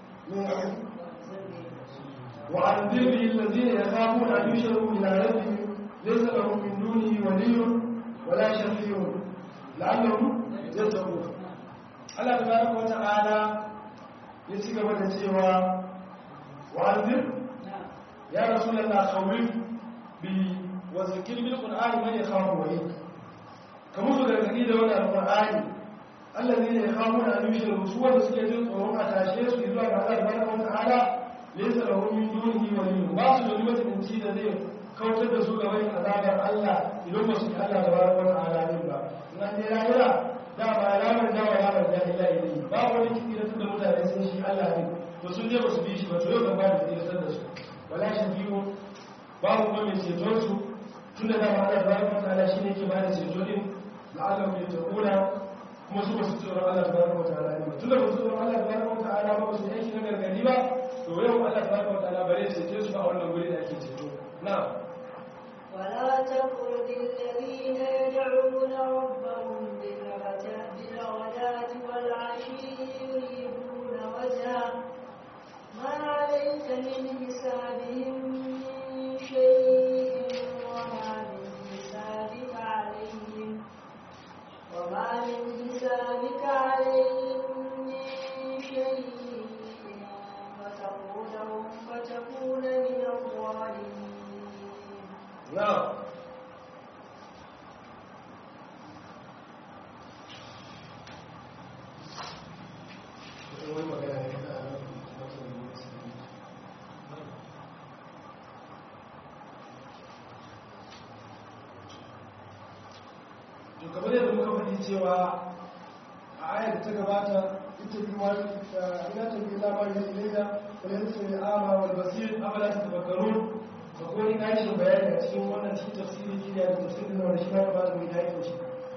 wa anzir bihi alladhina yakhafuna an yushraku ila rabbihim laysa lahum min dunihi waliyyun wala shafi'un la'allahum yattaqun Allah tabaraka wa ta'ala ya ci gaba da cewa wa anzir ya rasulullah khawif bi wa zikir bil qur'ani man yakhafu wa'id kamar su gargadi da wannan alqur'ani allazi ne yakhafu an yushriku su wanda suke jin tsoron a tashe su zuwa ga Allah subhanahu wata'ala laysa lahum min dunihi waliyyun ba su da wani mutunci da zai kautar da su ga bayan azabar Allah idan ba su yi Allah subhanahu wata'ala din ba nan dai lahira da ba alamar da wa alamar da illa ilayhi ba wani kiki da tunda mutane sun shi Allah ne to sun je ba su bi shi ba to yau kan ba da tsiratar da su wala shafi'u babu kuma mai ceton su tunda da ba Allah subhanahu wata'ala shine ke ba da ceto din la'allahu yattaquna kuma su ba su tsoron Allah tabaraka wa ta'ala ne tunda ba su tsoron Allah tabaraka wa ta'ala ba su aiki na gargadi ba to yau Allah tabaraka wa ta'ala bare sai ce su a wannan guri da ake ceto na'am ولا تطرد الذين يدعون ربهم بالغداة والعشي يريدون وجهه ما عليك من حسابهم من شيء وما من حسابك عليهم وما من حسابك عليهم من شيء فتقولهم فتكون من الظالمين na'am wani magana ne ka to kamar yadda muka faɗi cewa a ayar da ta gabata ita bi wani ina ta bi lamar da ilaida wani yanzu su ne ama wal basir amala ta tabakkarun da kuma ni kashin bayani a cikin wannan cikin tafsirin kiriya da tafsirin da wanda shi ba ba da mai dayi da shi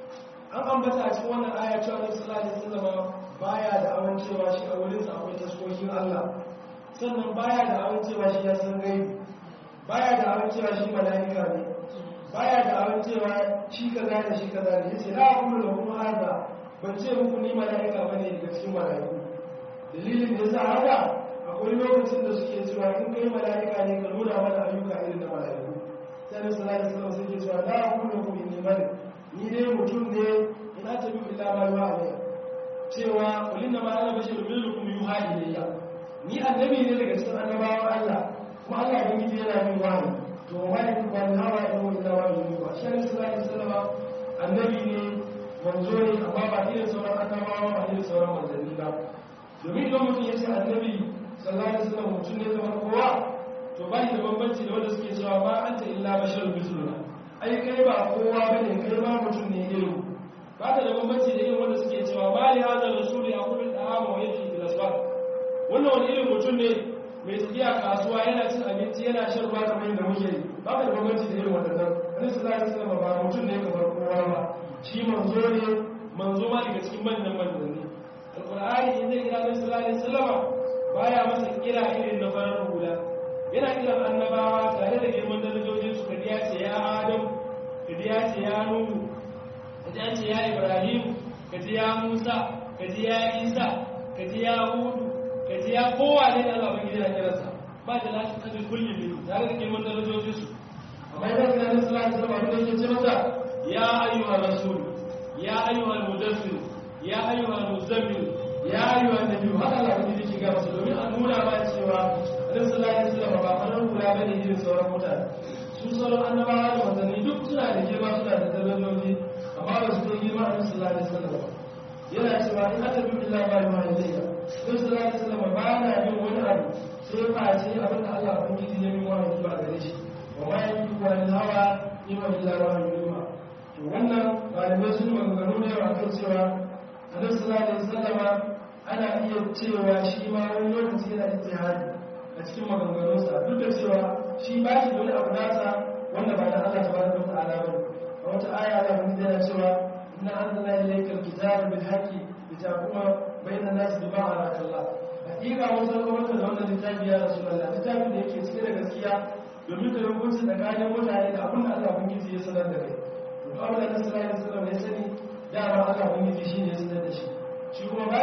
an ambata a cikin wannan aya cewa nabi sallallahu alaihi wasallam baya da awan cewa shi a wurin sa akwai taskokin Allah sannan baya da awan cewa shi ya san gaibi baya da awan cewa shi malaika ne baya da awan cewa shi kaza da shi kaza ne yace la aqulu lakum hadha ban ce muku ni malaika bane daga cikin malaiku dalilin da yasa haka akwai lokacin da suke cewa in kai malaika ne ka nuna mana ayyuka irin da malaiku sai nabi sallallahu alaihi wasallam sai ke cewa la aqulu lakum inni malik ni dai mutum ne ina tabi illa ma yuha ilayya cewa kullun ma ana bashar milukum yuha ilayya ni annabi ne daga cikin annabawan Allah kuma Allah ya yi yana min wahayi to ma ya ku ban hawa in illa wa yuha shi ne sallallahu alaihi wasallam annabi ne manzo ne amma ba irin sauran annabawa ba irin sauran manzanni ba domin idan mutum ya ce annabi sallallahu alaihi wasallam mutum ne kamar kowa to ba shi da bambanci da wanda suke cewa ba anta illa basharun misluna ai kai ba kowa bane kai ma mutum ne irin ba ta da bambanci da irin wanda suke cewa ba li hada rasuli aqulu ta'ama wa yamshi fil aswaq wannan wani irin mutum ne mai tafiya kasuwa yana cin abinci yana shan ruwa kamar yadda muke yi ba ta da bambanci da irin wannan annabi sallallahu alaihi wasallam ba mutum ne kamar kowa ba shi manzo ne manzo ma daga cikin manyan manzanni alqur'ani in zai kira annabi sallallahu alaihi wasallam baya masa kira irin na farar hula yana kiran annabawa tare da girman darajojin su kadi ya ce ya adam kadi ya ce ya nuhu kadi ya ce ya ibrahim kadi ya musa kadi ya isa kadi ya hudu kadi ya kowa ne da allah bangiji na kiransa ba da lafi kadin kullum ne tare da girman darajojin su amma idan kira na sallallahu alaihi wasallam da yake ce masa ya ayyuhar rasul ya ayyuhar mudassir ya ayyuhar muzammil ya ayyuhar nabiyyu haka allah bangiji ke ga masa domin a nuna ba cewa annabi sallallahu alaihi wasallam ba farar kula bane irin sauran mutane su sauran annabawa da manzanni duk suna da girma suna da darajoji amma ba su kai girma annabi sallallahu alaihi wasallam yana cewa in aka bi billahi ba ma ilayya annabi sallallahu alaihi wasallam ba na yin wani abu sai fa ce abin da Allah ubangiji ya yi wahayi ba gare shi wa ma yanzu wa hawa in wa illa wahayi yuha to wannan malamai sun maganganu da yawa kan cewa annabi sallallahu alaihi wasallam ana iya cewa shi ma wani lokaci yana ijtihadi a cikin maganganunsa duk da cewa shi ba shi da wani abu nasa wanda ba da Allah tabaraka wa ta'ala ba a wata aya da mun yana cewa inna anzalna ilaykal kitaba bil haqqi litaquma bayna an-nas bima araka Allah hakika mun san maka da wannan littafi ya rasulullah littafi da yake cike da gaskiya domin ka rubuta tsakanin mutane da abin da Allah ubangiji ya sanar da kai to kawai da sallallahu alaihi wasallam ya sani dama Allah ubangiji shine ya sanar da shi shi kuma ba shi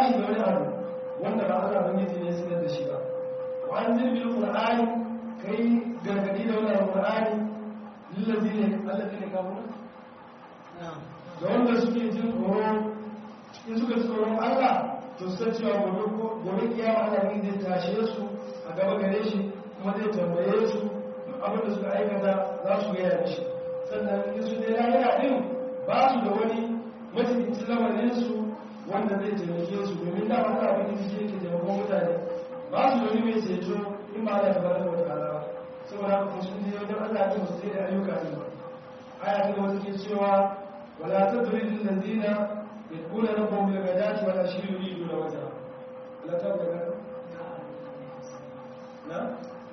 shi da wani abu wanda ba Allah bangiji ne sanar da shi ba wa an zirbil qur'ani kai gargadi da wannan qur'ani lillazina allazina kafaru ga wanda suke jin tsoro in suka ji tsoron Allah to su san cewa gobe gobe kiyama Allah ne zai tashe su a gaba gare shi kuma zai tambaye su duk abin da suka aikata za su gaya mishi sannan in su dai lahira din ba su da wani majalisin lamarin su wanda zai taimake su domin da wani abin da suke ke taimakon mutane ba su da wani mai ceto in ba Allah ta baraka wa ta'ala ba saboda haka sun je wajen Allah ne su sai da ayyuka ne ba aya ta gaba take cewa wala tadril ladina yaquluna rabbahum bil ghadati wal ashi yuriduna wajha la ta ga na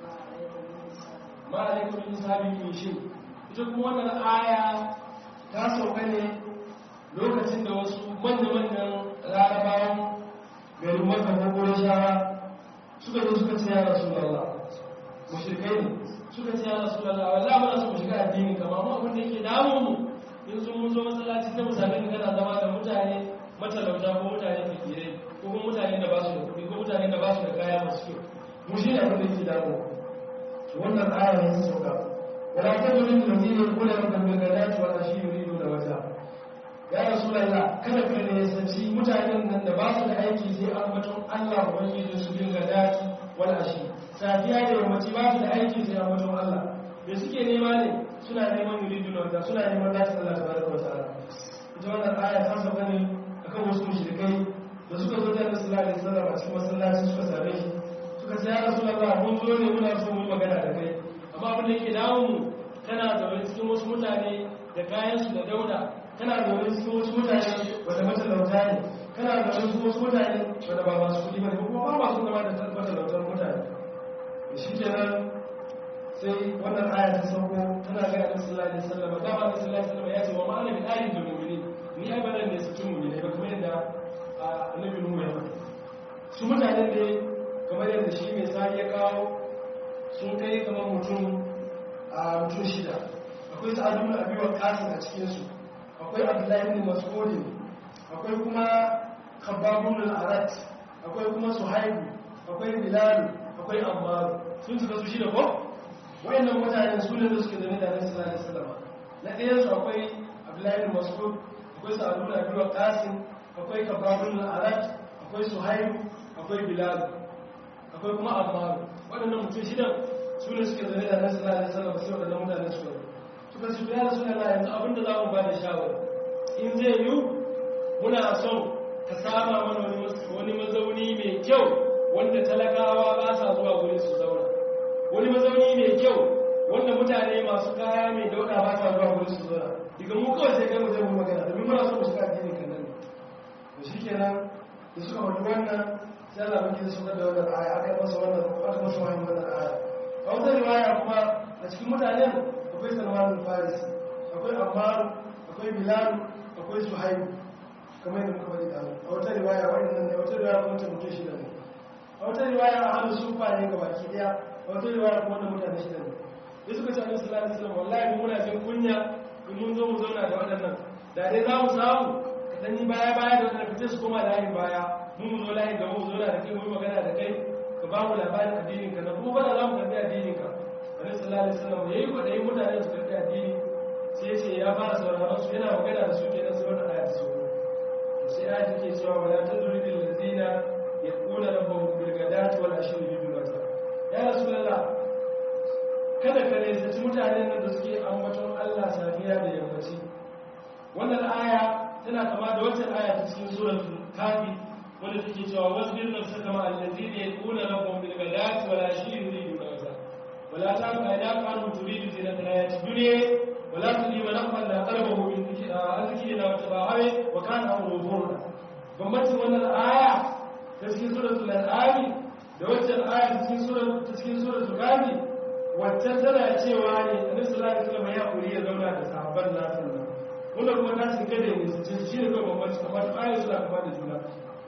ma alaikum min sabi min shi ita kuma wannan aya ta sauka ne lokacin da wasu manya-manyan larabawan garin maka ko shara suka zo suka ce ya rasulullah mushrikai ne suka ce ya rasulullah wallahi muna so mu shiga addini kamar mu abin da yake damu mu in sun mun zo masallaci ta misalin kana zama da mutane matalauta ko mutane fakirai ko kuma mutane da ba su da kuɗi ko mutane da ba su da kaya masu kyau mu shi ne abin da yake damu to wannan aya ne ta sauka wala tadrun ladina yaquluna rabbana bil ghadati wal ashi yuriduna wajha ya rasulullah kada ka ne sanci mutanen nan da ba su da aiki sai ambaton Allah ubangiji su bin ghadati wal ashi safiya da yammaci ba su da aiki sai ambaton Allah da suke nema ne suna neman yuridu na wata suna neman zata Allah ta baraka wa ta'ala ita wannan aya ta saba ne akan wasu mushrikai da suka zo da sallallahu alaihi wasallam a cikin masallaci suka same shi suka ce ya rasulullah mun zo ne muna so mu magana da kai amma abin da yake dawo mu kana zaune cikin wasu mutane da kayan su da dauda kana zaune cikin wasu mutane wanda matalauta ne kana zaune cikin wasu mutane wanda ba masu kuɗi ba ne kuma ba masu zama da matalautar mutane shi kenan sai wannan aya ta sauko tana ga annabi sallallahu alaihi wasallam da ba annabi sallallahu alaihi wasallam ya ce wa ma'ana bi ayin da mu'minin ni abadan ne su cin mu'mini ba kamar yadda annabi nuhu ya faɗa su mutane ne kamar yadda shi mai sai ya kawo sun kai kamar mutum a mutum shida akwai sa'adu ibn abi waqas a cikin su akwai abdullahi ibn mas'ud akwai kuma khabbabun al-arat akwai kuma suhaibu akwai bilal akwai ammar sun suka su shida ko wayannan mutane su ne da suke zane da nabi sallallahu alaihi wasallam na ɗayan su akwai abdullahi bin mas'ud akwai sa'adu bin abi waqas akwai kababun al-arat akwai suhayb akwai bilal akwai kuma ammar waɗannan mutum shidan su ne suke zane da nabi sallallahu alaihi wasallam sai waɗannan mutane suka suka ce ya rasulullahi yanzu abinda za mu ba da shawara in zai yi muna son ka sama mana wani mazauni mai kyau wanda talakawa ba sa zuwa gurin su zauna wani mazauni mai kyau wanda mutane masu kaya mai dauda ba sa zuwa wurin su zura daga mu kawai sai kai mu zai mu magana domin muna so mu shiga addinin kan nan to shikenan da suka faɗi wannan sai Allah baki da suka da wannan aya aka masa wannan aka masa wannan wannan aya a wata riwaya kuma a cikin mutanen akwai Salman al-Faris akwai Ammar akwai Bilal akwai Suhaib kamar yadda muka faɗi da a wata riwaya wannan ne wata riwaya kuma ta mutum shida ne a wata riwaya a hannun sufa ne ga baki daya wata riwaya kuma da mutane shida ne da suka ce annabi sallallahu alaihi wasallam wallahi mun muna jin kunya in mun zo mu zauna da waɗannan da dai za mu samu kadan ni baya baya da wannan fice su koma layin baya mun mu zo layin gaba mu zauna da kai mu yi magana da kai ka ba mu labarin addinin ka na kuma ba da za mu karbi addinin ka annabi sallallahu alaihi wasallam yayi kwaɗayin mutane su karbi addini sai ce ya fara sauraron su yana magana da su kenan sai wannan aya ta so sai aya take cewa wala tadribul ladina yaquluna rabbahum bil ghadati wal ashi yuriduna ya rasulullah kada ka nesaci mutanen nan da suke ambaton Allah safiya da yammaci wannan aya tana kama da wata aya ta cikin suratul kafi wanda take cewa wasbir nafsaka kama allazina yaquluna rabbahum bil ghadati wal ashi yuriduna wajha wala ta'lam ayna kanu turidu zinata hayati dunya wala tudi wa naqal la qalbahu min dhikrina wa tabahawi wa kana amru furda bambancin wannan aya ta cikin suratul an'am da waccan aya ta cikin suratul ta cikin suratul kafi waccan tana cewa ne annabi sallallahu alaihi wasallam ya kuri ya zauna da sahabban nasa nan wannan kuma ta cin kada ne su ce shi ne kawai bambanci kamar ta ayoyi suna kama da juna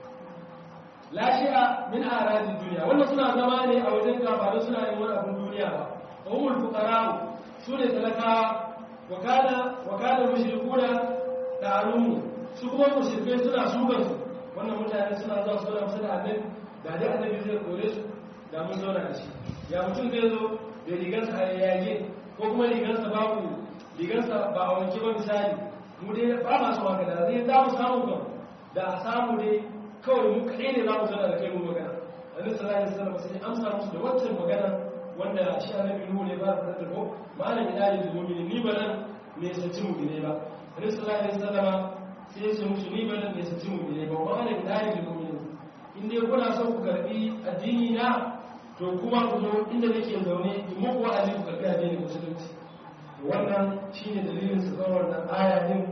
lashi'a min aradin duniya wannan suna zama ne a wajen kafaru suna yin wani abin duniya ba wa umul fuqara su ne talakawa wa kana wa kana mushrikuna da alumu su kuma mushrikai suna sukan su wannan mutane mutane suna zuwa su zauna kusa da annabi da dai annabi zai kore su da mun zauna da shi ya mutum zai zo da rigarsa a yage ko kuma rigarsa babu rigarsa ba a wanke ba misali mu dai ba ma su haka da zai za mu samu kan da a samu dai kawai mu kaɗai ne za mu zauna da kai mu magana annabi sallallahu alaihi wasallam sai amsa musu da wancan magana wanda shi annabi nuhu ne ba da ko malam ya dali da mu'mini ni ba nan me sace mu ne ba annabi sallallahu alaihi wasallam sai ya ce musu ni ba nan me sace mu ne ba malam ya dali da mu'mini in dai kuna son ku karbi addini na to kuma ku zo inda nake zaune in muku wa'azi ku karbi addinin musulunci wannan shine dalilin su kawar wannan aya din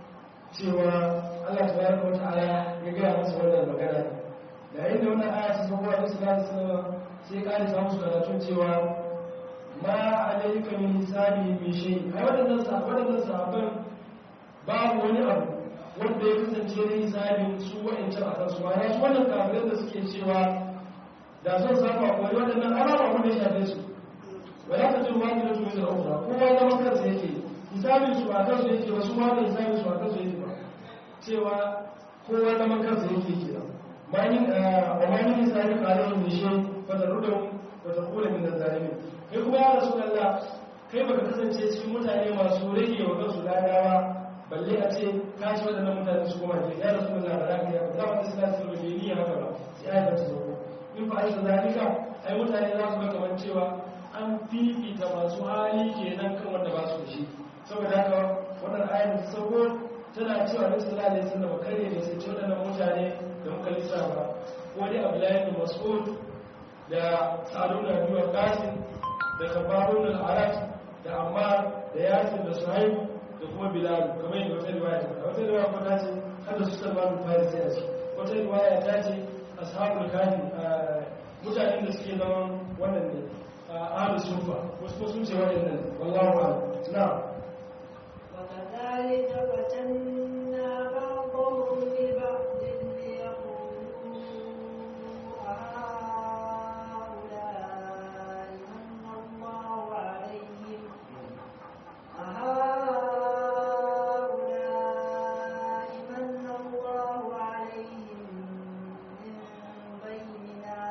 cewa Allah tabaraka wa ta'ala ya ga musu wannan magana da inda wannan aya ta zo wa sallallahu alaihi wasallam sai ka ji samu karatun cewa ma alayka min hisabi min shay ai wadannan sa wadannan sahabban babu wani abu wanda ya kasance da hisabin su wa'ancan a kansu ma su wannan kafirai da suke cewa da son samu akwai waɗannan alama wanda ya shafe su wala ta jin wani da tumin da ukra kowa zama kansa yake hisabin su ba kansu yake ba su ma da hisabin su ba kansu yake ba cewa kowa zama kansa yake ke nan manin wa manin hisabi kalin ne shi fa da rudu wa ta kula min zalimin kai kuma ya rasu Allah kai baka kasance cikin mutane masu rage wa kansu ladawa balle a ce ka ci waɗannan mutane su koma ke ya rasu Allah ba za ka yi ba za ka isla su rufe ni haka ba sai ayata ta zo in fa aisha zalika ai mutane za su ga kamar cewa an fifita masu hali kenan kan wanda ba su da shi saboda haka wannan ayar ta sauko tana cewa da sallallahu alaihi wasallam kare ne sai waɗannan mutane da muka lissafa ko dai Abdullahi bin Mas'ud da Sa'd bin Abi Waqqas da Khabbab bin al-Arat da Ammar da Yasir da Suhaib da kuma Bilal kamar yadda wata riwaya ta wata riwaya ko ta ce kada su Salman bin Farisi a ciki wata riwaya ta ce ashabul kafi mutanen da suke zaman wannan ne ahlu sufa wasu ko sun ce waɗannan wallahu a'lam na'am وكذلك فتنا بعضهم ببعض ليقولوا أهؤلاء من الله عليهم أهؤلاء من الله عليهم من بيننا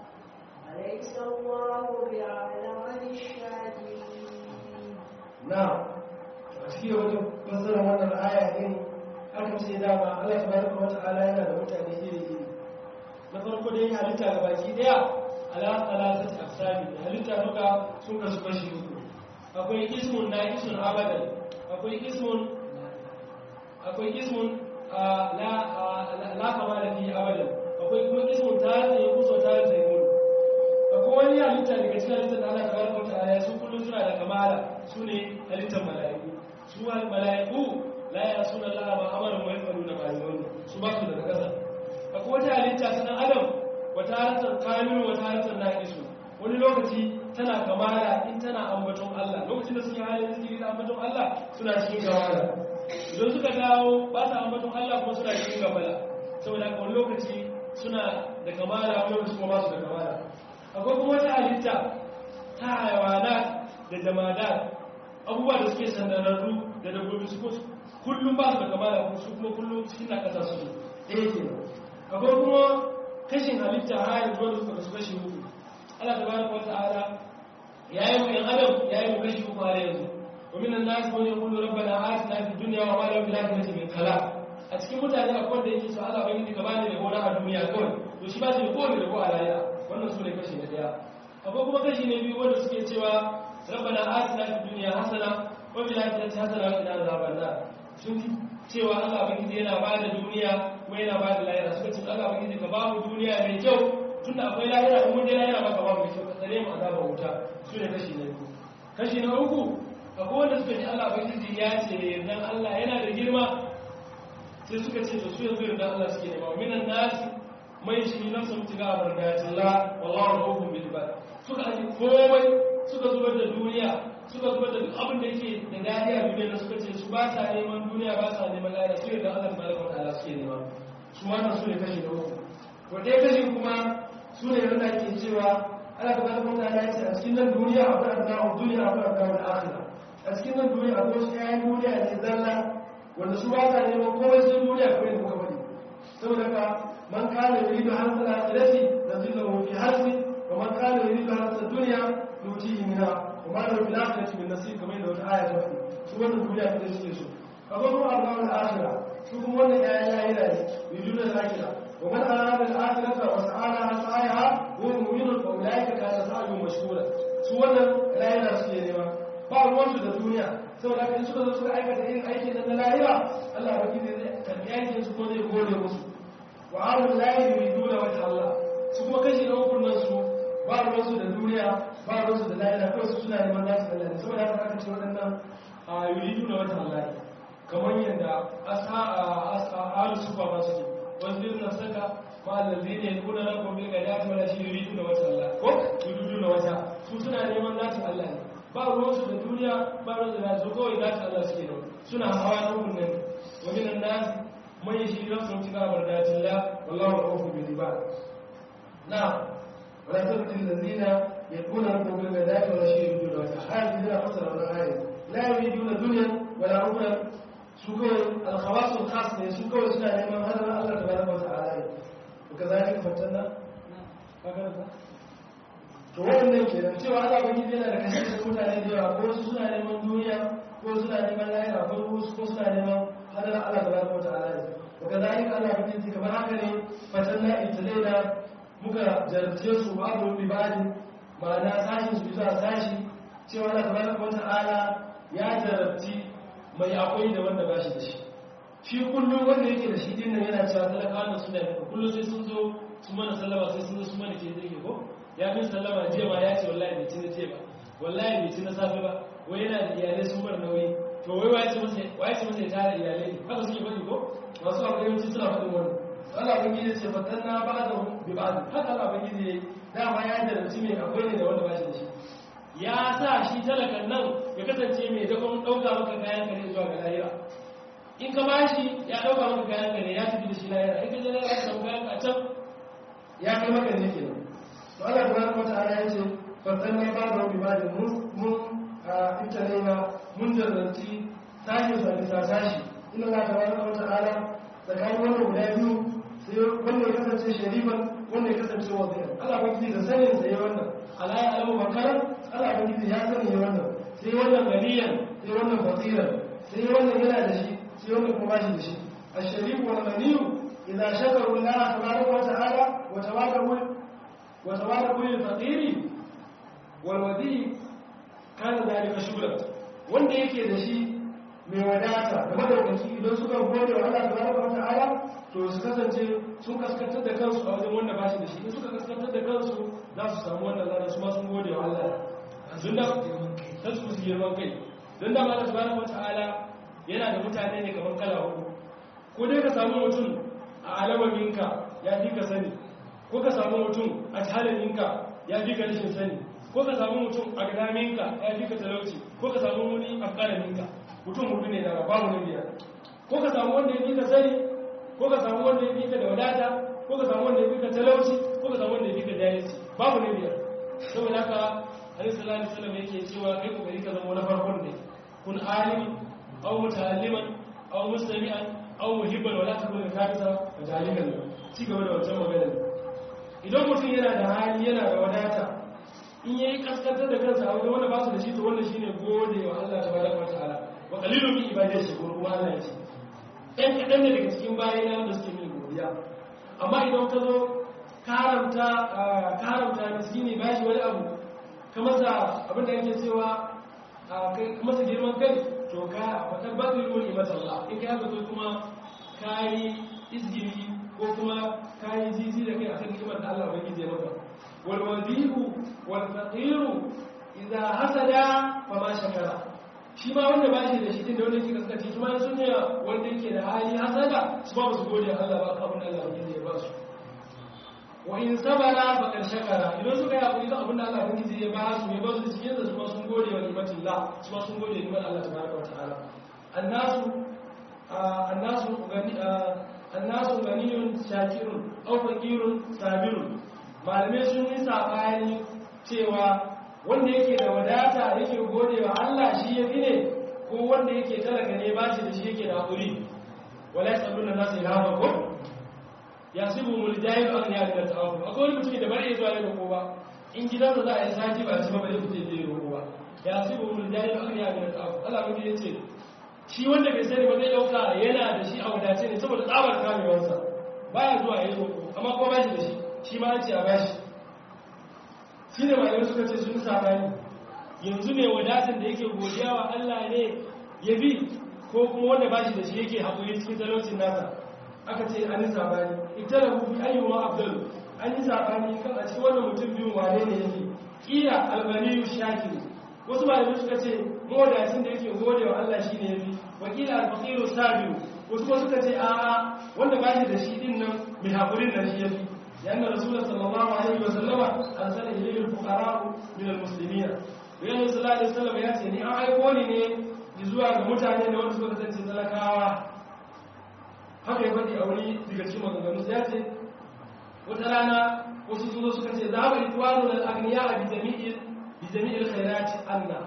أليس الله بأعلم بالشاكرين na'am a cikin wani fassara wannan aya din aka ce dama Allah tabaraka wa ta'ala yana da mutane iri iri na farko dai halitta ga baki daya ala salasat aqsami halitta duka sun kasu kashi uku akwai ismun naqisun abadan akwai ismun akwai ismun la la kamala fi abadan akwai kuma ismun tare da kuso tare da yau akwai wani halitta daga cikin halittar da Allah tabaraka wa ta'ala su kullum suna da kamala su ne halittar mala'iku su mala'iku la ya suna Allah ba amarin wa yafalu da bayan su ba su daga ƙasa akwai wata halitta ta dan adam wata halittar kamilu wata halittar naqisu wani lokaci tana kamala in tana ambaton Allah lokacin da suke halin zikiri da ambaton Allah suna cikin kamala idan suka dawo ba sa ambaton Allah kuma suna cikin gabala saboda haka wani lokaci suna da kamala wani lokaci kuma ba su da kamala akwai kuma wata halitta ta haiwana da jamada abubuwa da suke sandararru da dabbobi su kullum ba su da kamala su kuma kullum cikin na kasa su ɗaya ke akwai kuma kashin halitta hayar zuwa da suka kasu kashi uku Allah ta baraka wata ala ya yi mu ‘yan adam ya yi mu kashi uku har yanzu ومن الناس من يقول ربنا آتنا في الدنيا وما له في الآخرة من خلاق a cikin mutane akwai wanda yake so Allah bai ka bani da gona a duniya kawai to shi ba shi da kowane rabo a lahira wannan su ne kashi na daya akwai kuma kashi na biyu wanda suke cewa rabbana atina fid dunya hasana wa fil akhirati hasana wa qina azaban nar sun cewa Allah bai yana ba da duniya kuma yana ba da lahira suka ce Allah bai ka ba mu duniya mai kyau tunda akwai lahira kuma dai lahira ba ka ba mu kyau ka tsare mu azaban wuta su ne kashi na biyu kashi na uku akwai wanda suka ce Allah bai ya ce yardan Allah yana da girma sai suka ce da su yanzu yarda Allah suke nema minan nasi mai shi nan sun tiga a barkatullah wallahu rahum bil ibad suka aje komai suka zubar da duniya suka zubar da duk abin da yake da dadi a duniya suka ce su ba sa neman duniya ba sa neman lahira su yarda Allah tabaraka wa ta'ala suke nema su wannan su ne kashi na uku to dai kashi kuma su ne wanda ke cewa Allah tabaraka wa ta'ala ya ce a cikin nan duniya akwai abna'u duniya akwai abna'u akhirah a cikin nan duniya akwai wasu ƴaƴan duniya ne zalla wanda su ba sa neman komai sun duniya kawai da muka bari saboda ka man kana yuridu harsa al-akhirati nazillahu fi harsi wa man kana yuridu harsa ad-dunya nutihi minha wa ma lahu fil akhirati min nasib kamar da wata aya ta faɗi su wannan duniya ta suke so kaga mu Allah al-akhirah su kuma wannan ya ya ila ne yujudu al-akhirah wa man arada al-akhirata wa sa'alaha sa'aha huwa mu'minun fa ulaika kana sa'yuhum mashkura su wannan rayuwa suke nema ba ruwansu da duniya saboda kan suka zo suka aikata irin aikin da na lahira Allah ba kide zai karbi aikin su ko zai gode musu wa arul lahi yuriduna wajha Allah su kuma kashi na ukun nan su ba ruwansu da duniya ba ruwansu da lahira kawai su suna neman nasu Allah ne saboda haka aka ce waɗannan a yuriduna wajha Allah kamar yadda ashabu sufa ma suke wasu irin saka ma allazi ne kuna nan kuma ga ya fara shi yuriduna wajha Allah ko yuriduna wajha su suna neman nasu Allah ne ba ruwansu da duniya ba ruwansu da su kawai za ta Allah suke da suna hawa na hukun nan wa minan nas man yashi nafsu tika bardatin la wallahu ra'ufu bil ibad na wala tabti allazina yakuna rabbuka bil ghadati wala shay'in dun wa tahadi ila fasara wal ayat la yuriduna dunya wala ukhra su kawai al khawas al khas ne su kawai suna neman hadar Allah tabaraka wa ta'ala wa kazalika fatanna kaga to wannan kenan cewa Allah ban yana da kashe da mutane da yawa ko wasu suna neman duniya ko suna neman lahira ko wasu ko suna neman hadar Allah tabaraka wa ta'ala ne wa kadhalika Allah ban yi kamar haka ne fatanna italaina muka jarabce su babu bibadi ma'ana sashin su bisa sashi cewa Allah tabaraka wa ta'ala ya jarabci mai akwai da wanda ba shi da shi shi kullum wanda yake da shi din nan yana cewa talakawa suna da kullum sai sun zo su mana sallama sai sun zo su mana ke zai ko ya min sallama jiya ma ya ce wallahi bai ci na ce ba wallahi bai ci na safe ba wai yana da iyalai sun bar nauyi to wai waye ce masa waye ce masa ya tara iyalai haka suke faɗi ko masu abu yawanci suna faɗin wannan Allah ban gidi ce fatan na ba da bi ba haka Allah ban gidi yayi dama ya jarabci mai akwai ne da wanda ba shi da shi ya sa shi talakan nan ya kasance mai dakon ɗauka maka kayan ka ne zuwa ga lahira in ka bashi ya ɗauka maka kayan ka ne ya tafi da shi lahira in ka je lahira ka samu kayan ka can ya kai maka ne kenan to Allah tabaraka wa ta'ala ya ce fatanna ba'da bi ba'd mun mun italaina mun jarranci sashi sa bisa sashi inna Allah tabaraka wa ta'ala tsakanin wannan guda biyu sai wanda ya kasance shariban wanda ya kasance wazir Allah ba ki da sanin sai wannan ala ya alamu bakaran Allah ba ki ya sani wannan sai wannan ganiyan sai wannan fasiran sai wannan yana da shi sai wannan kuma ba shi da shi الشريف والغني إذا شكروا الله تبارك وتعالى وتواضعوا وتواضعوا للفقير والودي كان ذلك شغلا wanda yake da shi mai wadata da madaukaki idan suka gode wa Allah tabaraka wata'ala to su kasance sun kaskantar da kansu a wajen wanda ba shi da shi in suka kaskantar da kansu za su samu wannan lada su ma sun gode wa Allah don da ta su su girman kai don da Allah tabaraka wata'ala yana da mutane ne kamar kala hudu ko dai ka samu mutum a alawaminka ya fi ka sani ko ka samu mutum a jihalaminka ya fi ka rashin sani ko ka samu mutum a gadaminka ya fi ka talauci ko ka samu wani a ƙaraminka mutum hudu ne da babu na biyar ko ka samu wanda ya fi ka sani ko ka samu wanda ya fi ka da wadata ko ka samu wanda ya fi ka talauci ko ka samu wanda ya fi ka jahilci babu na biyar saboda haka alaihi sallallahu alaihi wasallam yake cewa kai kokari ka zama na farkon ne kun alimi aw muta'alliman aw mustami'an aw muhibban wala takun kafisa wa jalikan ci gaba da wancan magana idan mutum yana da hali yana da wadata in yayi kaskantar da kansa a wajen wanda ba su da shi to wannan shine gode wa Allah tabaraka wa ta'ala wa qalilun min ibadihi shakur kuma Allah ya ce ɗan kaɗan ne daga cikin bayina wanda suke min godiya amma idan ka zo karamta karamta miskini ba shi wani abu ka masa abin da yake cewa ka masa girman kai to ka faɗar bazilu ne mata Allah in ka yaka kuma ka yi izgiri ko kuma ka yi zizi da kai a kan kimar da Allah bai zai maka wal wadihu wal faqiru idza hasada fa ma shakara shi ma wanda ba shi da shi din da wanda yake kaskace shi ma sun ne wanda yake da hali hasada su ba su gode Allah ba ka abin Allah bai zai ba su wa in sabara fa kan shakara idan suka yi hakuri da abin da Allah bai zai ba su ne ba su cikin da su ma sun gode wa ni'matillah su ma sun gode wa ni'mat Allah tabaraka wa ta'ala annasu annasu gani annasu ganiyun shakirun aw faqirun sabirun malamai sun yi sabani cewa wanda yake da wadata yake gode wa Allah shi yafi ne ko wanda yake talaka ne ba shi da shi yake da hakuri wala yasaluna nasu ilhama ko ya sibu mul jahilu an ya da ta'awuf akwai wani mutum da bari ya zuwa ya roƙo ba in gidansa za a yi sati ba ci ba bare fice je roƙo ba ya sibu mul jahilu an ya da ta'awuf Allah mun ya ce shi wanda bai sani ba zai dauka yana da shi a wadace ne saboda tsabar kamewarsa baya zuwa ya roƙo amma ko ba shi da shi shi ma an ce a bashi shi ne malamai suka ce sun sabani yanzu mai wadatar da yake godiya wa Allah ne ya bi ko kuma wanda ba shi da shi yake haƙuri cikin talaucin nasa aka ce an yi sabani ita da hufi ayyuwa abdul an yi sabani kan a cikin wannan mutum biyu wane ne yake ƙila albaniyu shakiru wasu malamai suka ce mawadacin da yake gode wa Allah shi ne ya bi wakila alfaqiru sabiru wasu kuma suka ce a'a wanda ba shi da shi din nan mai haƙurin da shi ya bi لأن الرسول صلى الله عليه وسلم أرسل إليه الفقراء من المسلمين ويقول صلى الله عليه وسلم يأتي ni an aiko ni ne zuwa ga mutane da wanda suka kasance talakawa haka ya faɗi a wani daga cikin maganganu ya ce wata rana wasu sun zo suka ce za mu itwanu da agniya a bijami'il khairati Allah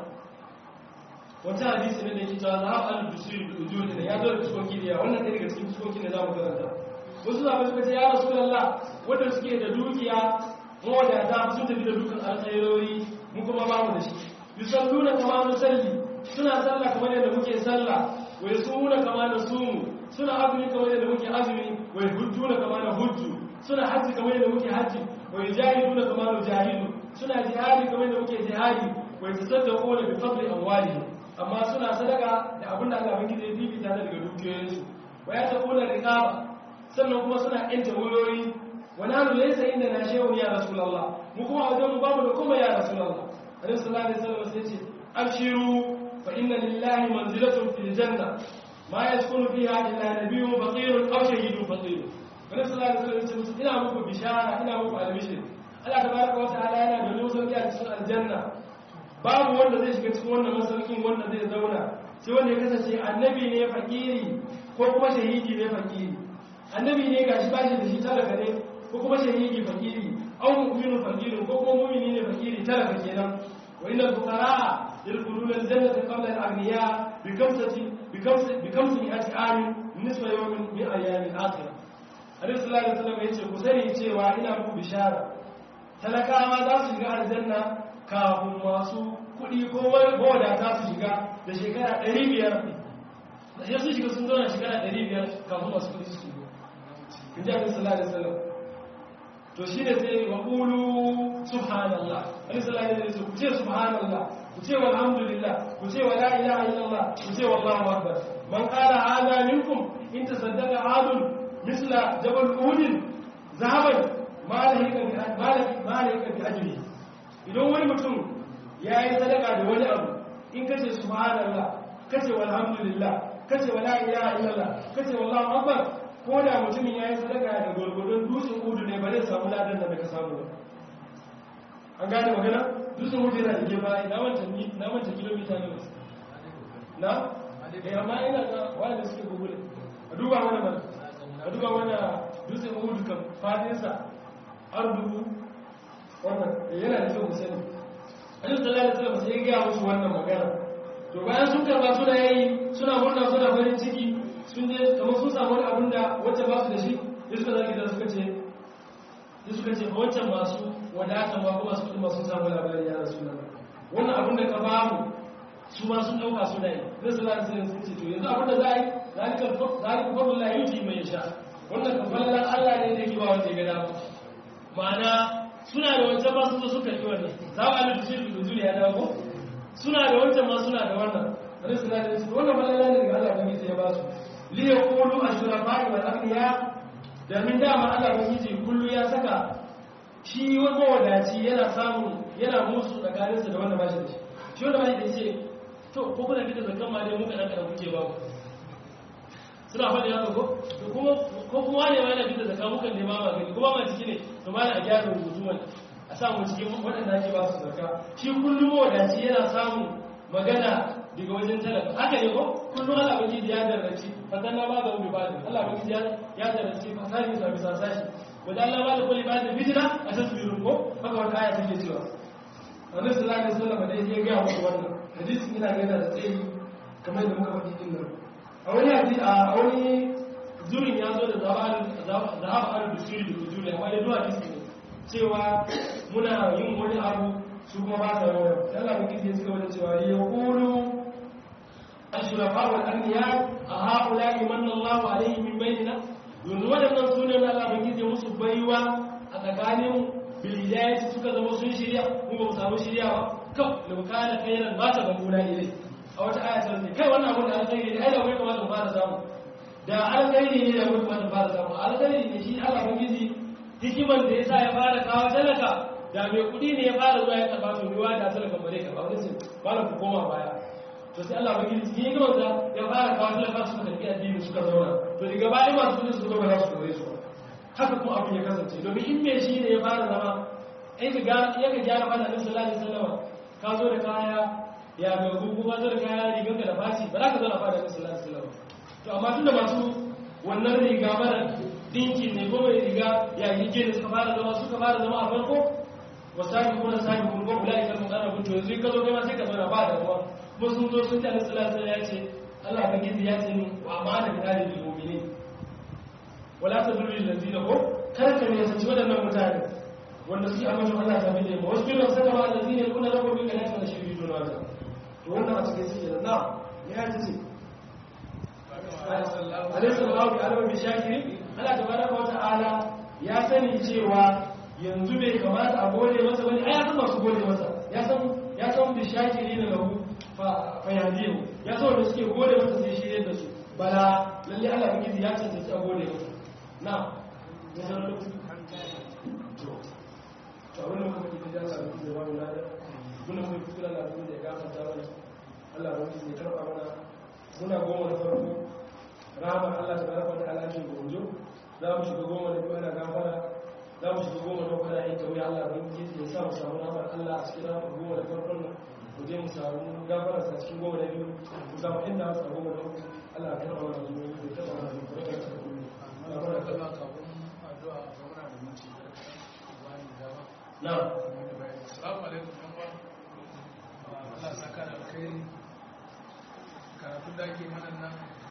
wata hadisi ne da ke cewa za a alu dusuri da ujuri ne ya zo da fuskoki da yawa wannan ɗaya daga cikin fuskoki ne za mu karanta wasu zaɓe suka ce ya rasu lalla wadda suke da dukiya mawadata sun tafi da dukan alkhairori mu kuma ba mu da shi yusalluna kama nusalli suna sallah kamar yadda muke sallah wa yasumuna kama nasumu suna azumi kamar yadda muke azumi wa yahujjuna kama nahujju suna hajji kamar yadda muke hajji wa yujahiduna kama nujahidu suna jihadi kamar yadda muke jihadi wa yatasaddaquna bi fadli amwalihim amma suna sadaka da abin da Allah bangije ya bibita daga dukiyoyinsu wa yataquna riqaba sannan kuma suna yanta wuyoyi wani hannu ya isa inda na shehu ya rasulallah mu kuma wajen mu babu da kuma ya rasulallah alaihi sallallahu alaihi wasallam sai ce abshiru fa inna lillahi manzilatun fil janna ma yaskunu fiha illa nabiyyun faqirun aw shahidun faqir alaihi sallallahu alaihi wasallam sai ina muku bishara ina muku albishir Allah tabaraka wa ta'ala yana da wani sauki a cikin aljanna babu wanda zai shiga cikin wannan masaukin wanda zai zauna sai wanda ya kasance annabi ne fakiri ko kuma shahidi ne fakiri annabi ne gashi bashi da shi talaka ne ko kuma shahidi fakiri aw mu'minu fakiri ko kuma mu'mini ne fakiri talaka kenan wa innal fuqaraa yadkhuluna al-jannata qabla al-aghniya bi kamsati bi kamsati bi kamsati at'am nisfa yawmin min ayyam al-akhir Annabi sallallahu alaihi wasallam yace ku sani cewa ina muku bishara talakawa za su shiga aljanna kafin masu kuɗi ko mawadata su shiga da shekara 500 da su shiga sun zauna shekara 500 kafin masu kuɗi su shiga in ji abin sallallahu alaihi wasallam to shi ne sai wa ƙulu subhanallah wani sallallahu alaihi wasallam ku ce subhanallah ku ce walhamdulillah ku ce wa la ilaha illallah ku ce wallahu akbar man qala hada minkum in tasaddaqa adun misla jabal uhud zahaban ma lahika bi ma lahika bi ajri idan wani mutum yayi sadaka da wani abu in kace subhanallah kace walhamdulillah kace wa la ilaha illallah kace wallahu akbar ko da mutumin ya yi sadaka da gwargwadon dutsen udu ne ba zai samu ladan da ka samu ba an gane magana dutsen udu yana da gefa na wanta kilomita ne wasu na? eh amma ina ga wanda suke gugule a duba wani mana a duba wani dutsen udu kan fadinsa har dubu wannan yana da kyau musani a yi sallallahu alaihi wasallam sai ya gaya musu wannan magana to bayan sun karba suna yi suna murna suna farin ciki sun je kamar sun samu wani abin da wacce ba su da shi ya suka zaki da suka ce ya suka ce wancan masu wadata ma kuma su kuma sun samu labarin ya rasu nan wannan abin da ka ba mu su ma sun dauka suna yi zai su lati sai sun ce to yanzu abin da za a yi zalika zalika fadlu la yuti mai sha wannan kafalan Allah ne da yake ba wanda ya ga dama ma'ana suna da wancan ma sun zo suka yi wannan za a alu shirki da zuriya da ko suna da wancan ma suna da wannan Alaihi salatu wasallam wannan falala ne daga Allah ne ya ba su liya kulu a shurafa'i wal aghniya da min dama Allah ubangiji kullu ya saka shi wani mawadaci yana samu yana musu tsakaninsa da wanda ba shi da shi shi wanda ba shi da shi to ko kuna fita zakan ma dai muka dan kuke ba suna faɗi haka ko to kuma ko kuma wani ma yana fita zakan muka ne ma ba gani kuma ma ciki ne to ma a gyara rubutu wani a samu cikin waɗanda ake ba su zakka shi kullum mawadaci yana samun magana daga wajen talaka haka ne ko kullum Allah baki ya darraci fatan na ba da wani bada Allah baki ya darraci fasari sa bisa sashi wanda Allah ba da kulli bada fitna a tasbirun ko haka wata aya take cewa Annabi sallallahu alaihi wasallam da ya ga muku wannan hadisi ina ga da tsayi kamar da muka faɗi din nan a wani hadisi a wani zurin ya zo da zahab al-dusuri da ujuri amma da duwa hadisi ne cewa muna yin wani abu su kuma ba sa yawan sai Allah baki sai suka wani cewa ya qulu ashrafa wal anbiya a haula imanna Allahu alaihi min bainina yanzu wadannan sunan Allah baki sai musu baiwa a tsakanin bil hidayati suka zama sun shirya mu ba mu samu shirya ba kan law kana khairan ba ta gabuna ilai a wata aya ta ce kai wannan abun da alkhairi ne ai da kai kamata mu fara samu da alkhairi ne da mutum da fara samu alkhairi ne shi Allah bangiji hikiman da yasa ya fara kawo talaka da mai kudi ne ya fara zuwa ya karba to miwa da talaka bare ka ba wani sai malam ku koma baya to sai Allah bangiji shi hikiman da ya fara kawo talaka su da tafi addini suka zauna to daga baya masu kudi su zo ba su kore su haka kuma abin ya kasance domin in me shi ne ya fara zama ai ka ga ya ka gyara fada Annabi sallallahu alaihi wasallam ka zo da kaya ya ga gugu ka zo da kaya riganka da faci ba za ka zo da fada Annabi sallallahu alaihi wasallam to amma tunda masu wannan riga mara dinkin ne ko mai riga ya yi da suka fara zama suka fara zama a farko wa sabi kuna sabi kun ko ulai kan mutane kun to yanzu ka zo kai ma sai ka zauna ba da ruwa kuma sun zo sun tare sallallahu alaihi ya ce Allah ba gizi ya ce ni wa amana bi dalil mu'minin wala tadullu lil ladina ko kar ka ne sace wadannan mutane wanda suke amincin Allah ta bide ba wasu kiran saka ba alladina kuna rabu bi kana kana shiri don wata to wannan a cikin suke da na ya ce alaihi sallallahu alaihi wa shakiri Allah tabaraka wa ta'ala ya sani cewa yanzu bai kamata a gode masa bane ai ya san masu gode masa ya san ya san bi shakiri da lahu fa fa yadiyu ya san wanda suke gode masa sai shirye da su bala lalle Allah bigizi ya cancanci a gode masa na ya san lokaci to to wannan kuma kike da Allah bigizi ya wani lada muna mai kuskura Allah bigizi ya gafarta mana Allah bigizi ya karba mana muna goma na farko rahama Allah ta baraka da alaƙin gonjo za mu shiga goma da biyu ana gafara za mu shiga goma da kuma yin kawai Allah ban yi ya sa mu samu rahmar Allah a cikin rahmar goma da farkon nan mu je mu samu gafara sa cikin goma da biyu mu samu inda mu samu goma da uku Allah ya karɓa mana zuwa ya karɓa mana zuwa ya karɓa mana zuwa Allah mana Allah kafin addu'a ga muna da mutum wani dama na assalamu alaikum yan uwa Allah saka da alkhairi karatun da ake mana nan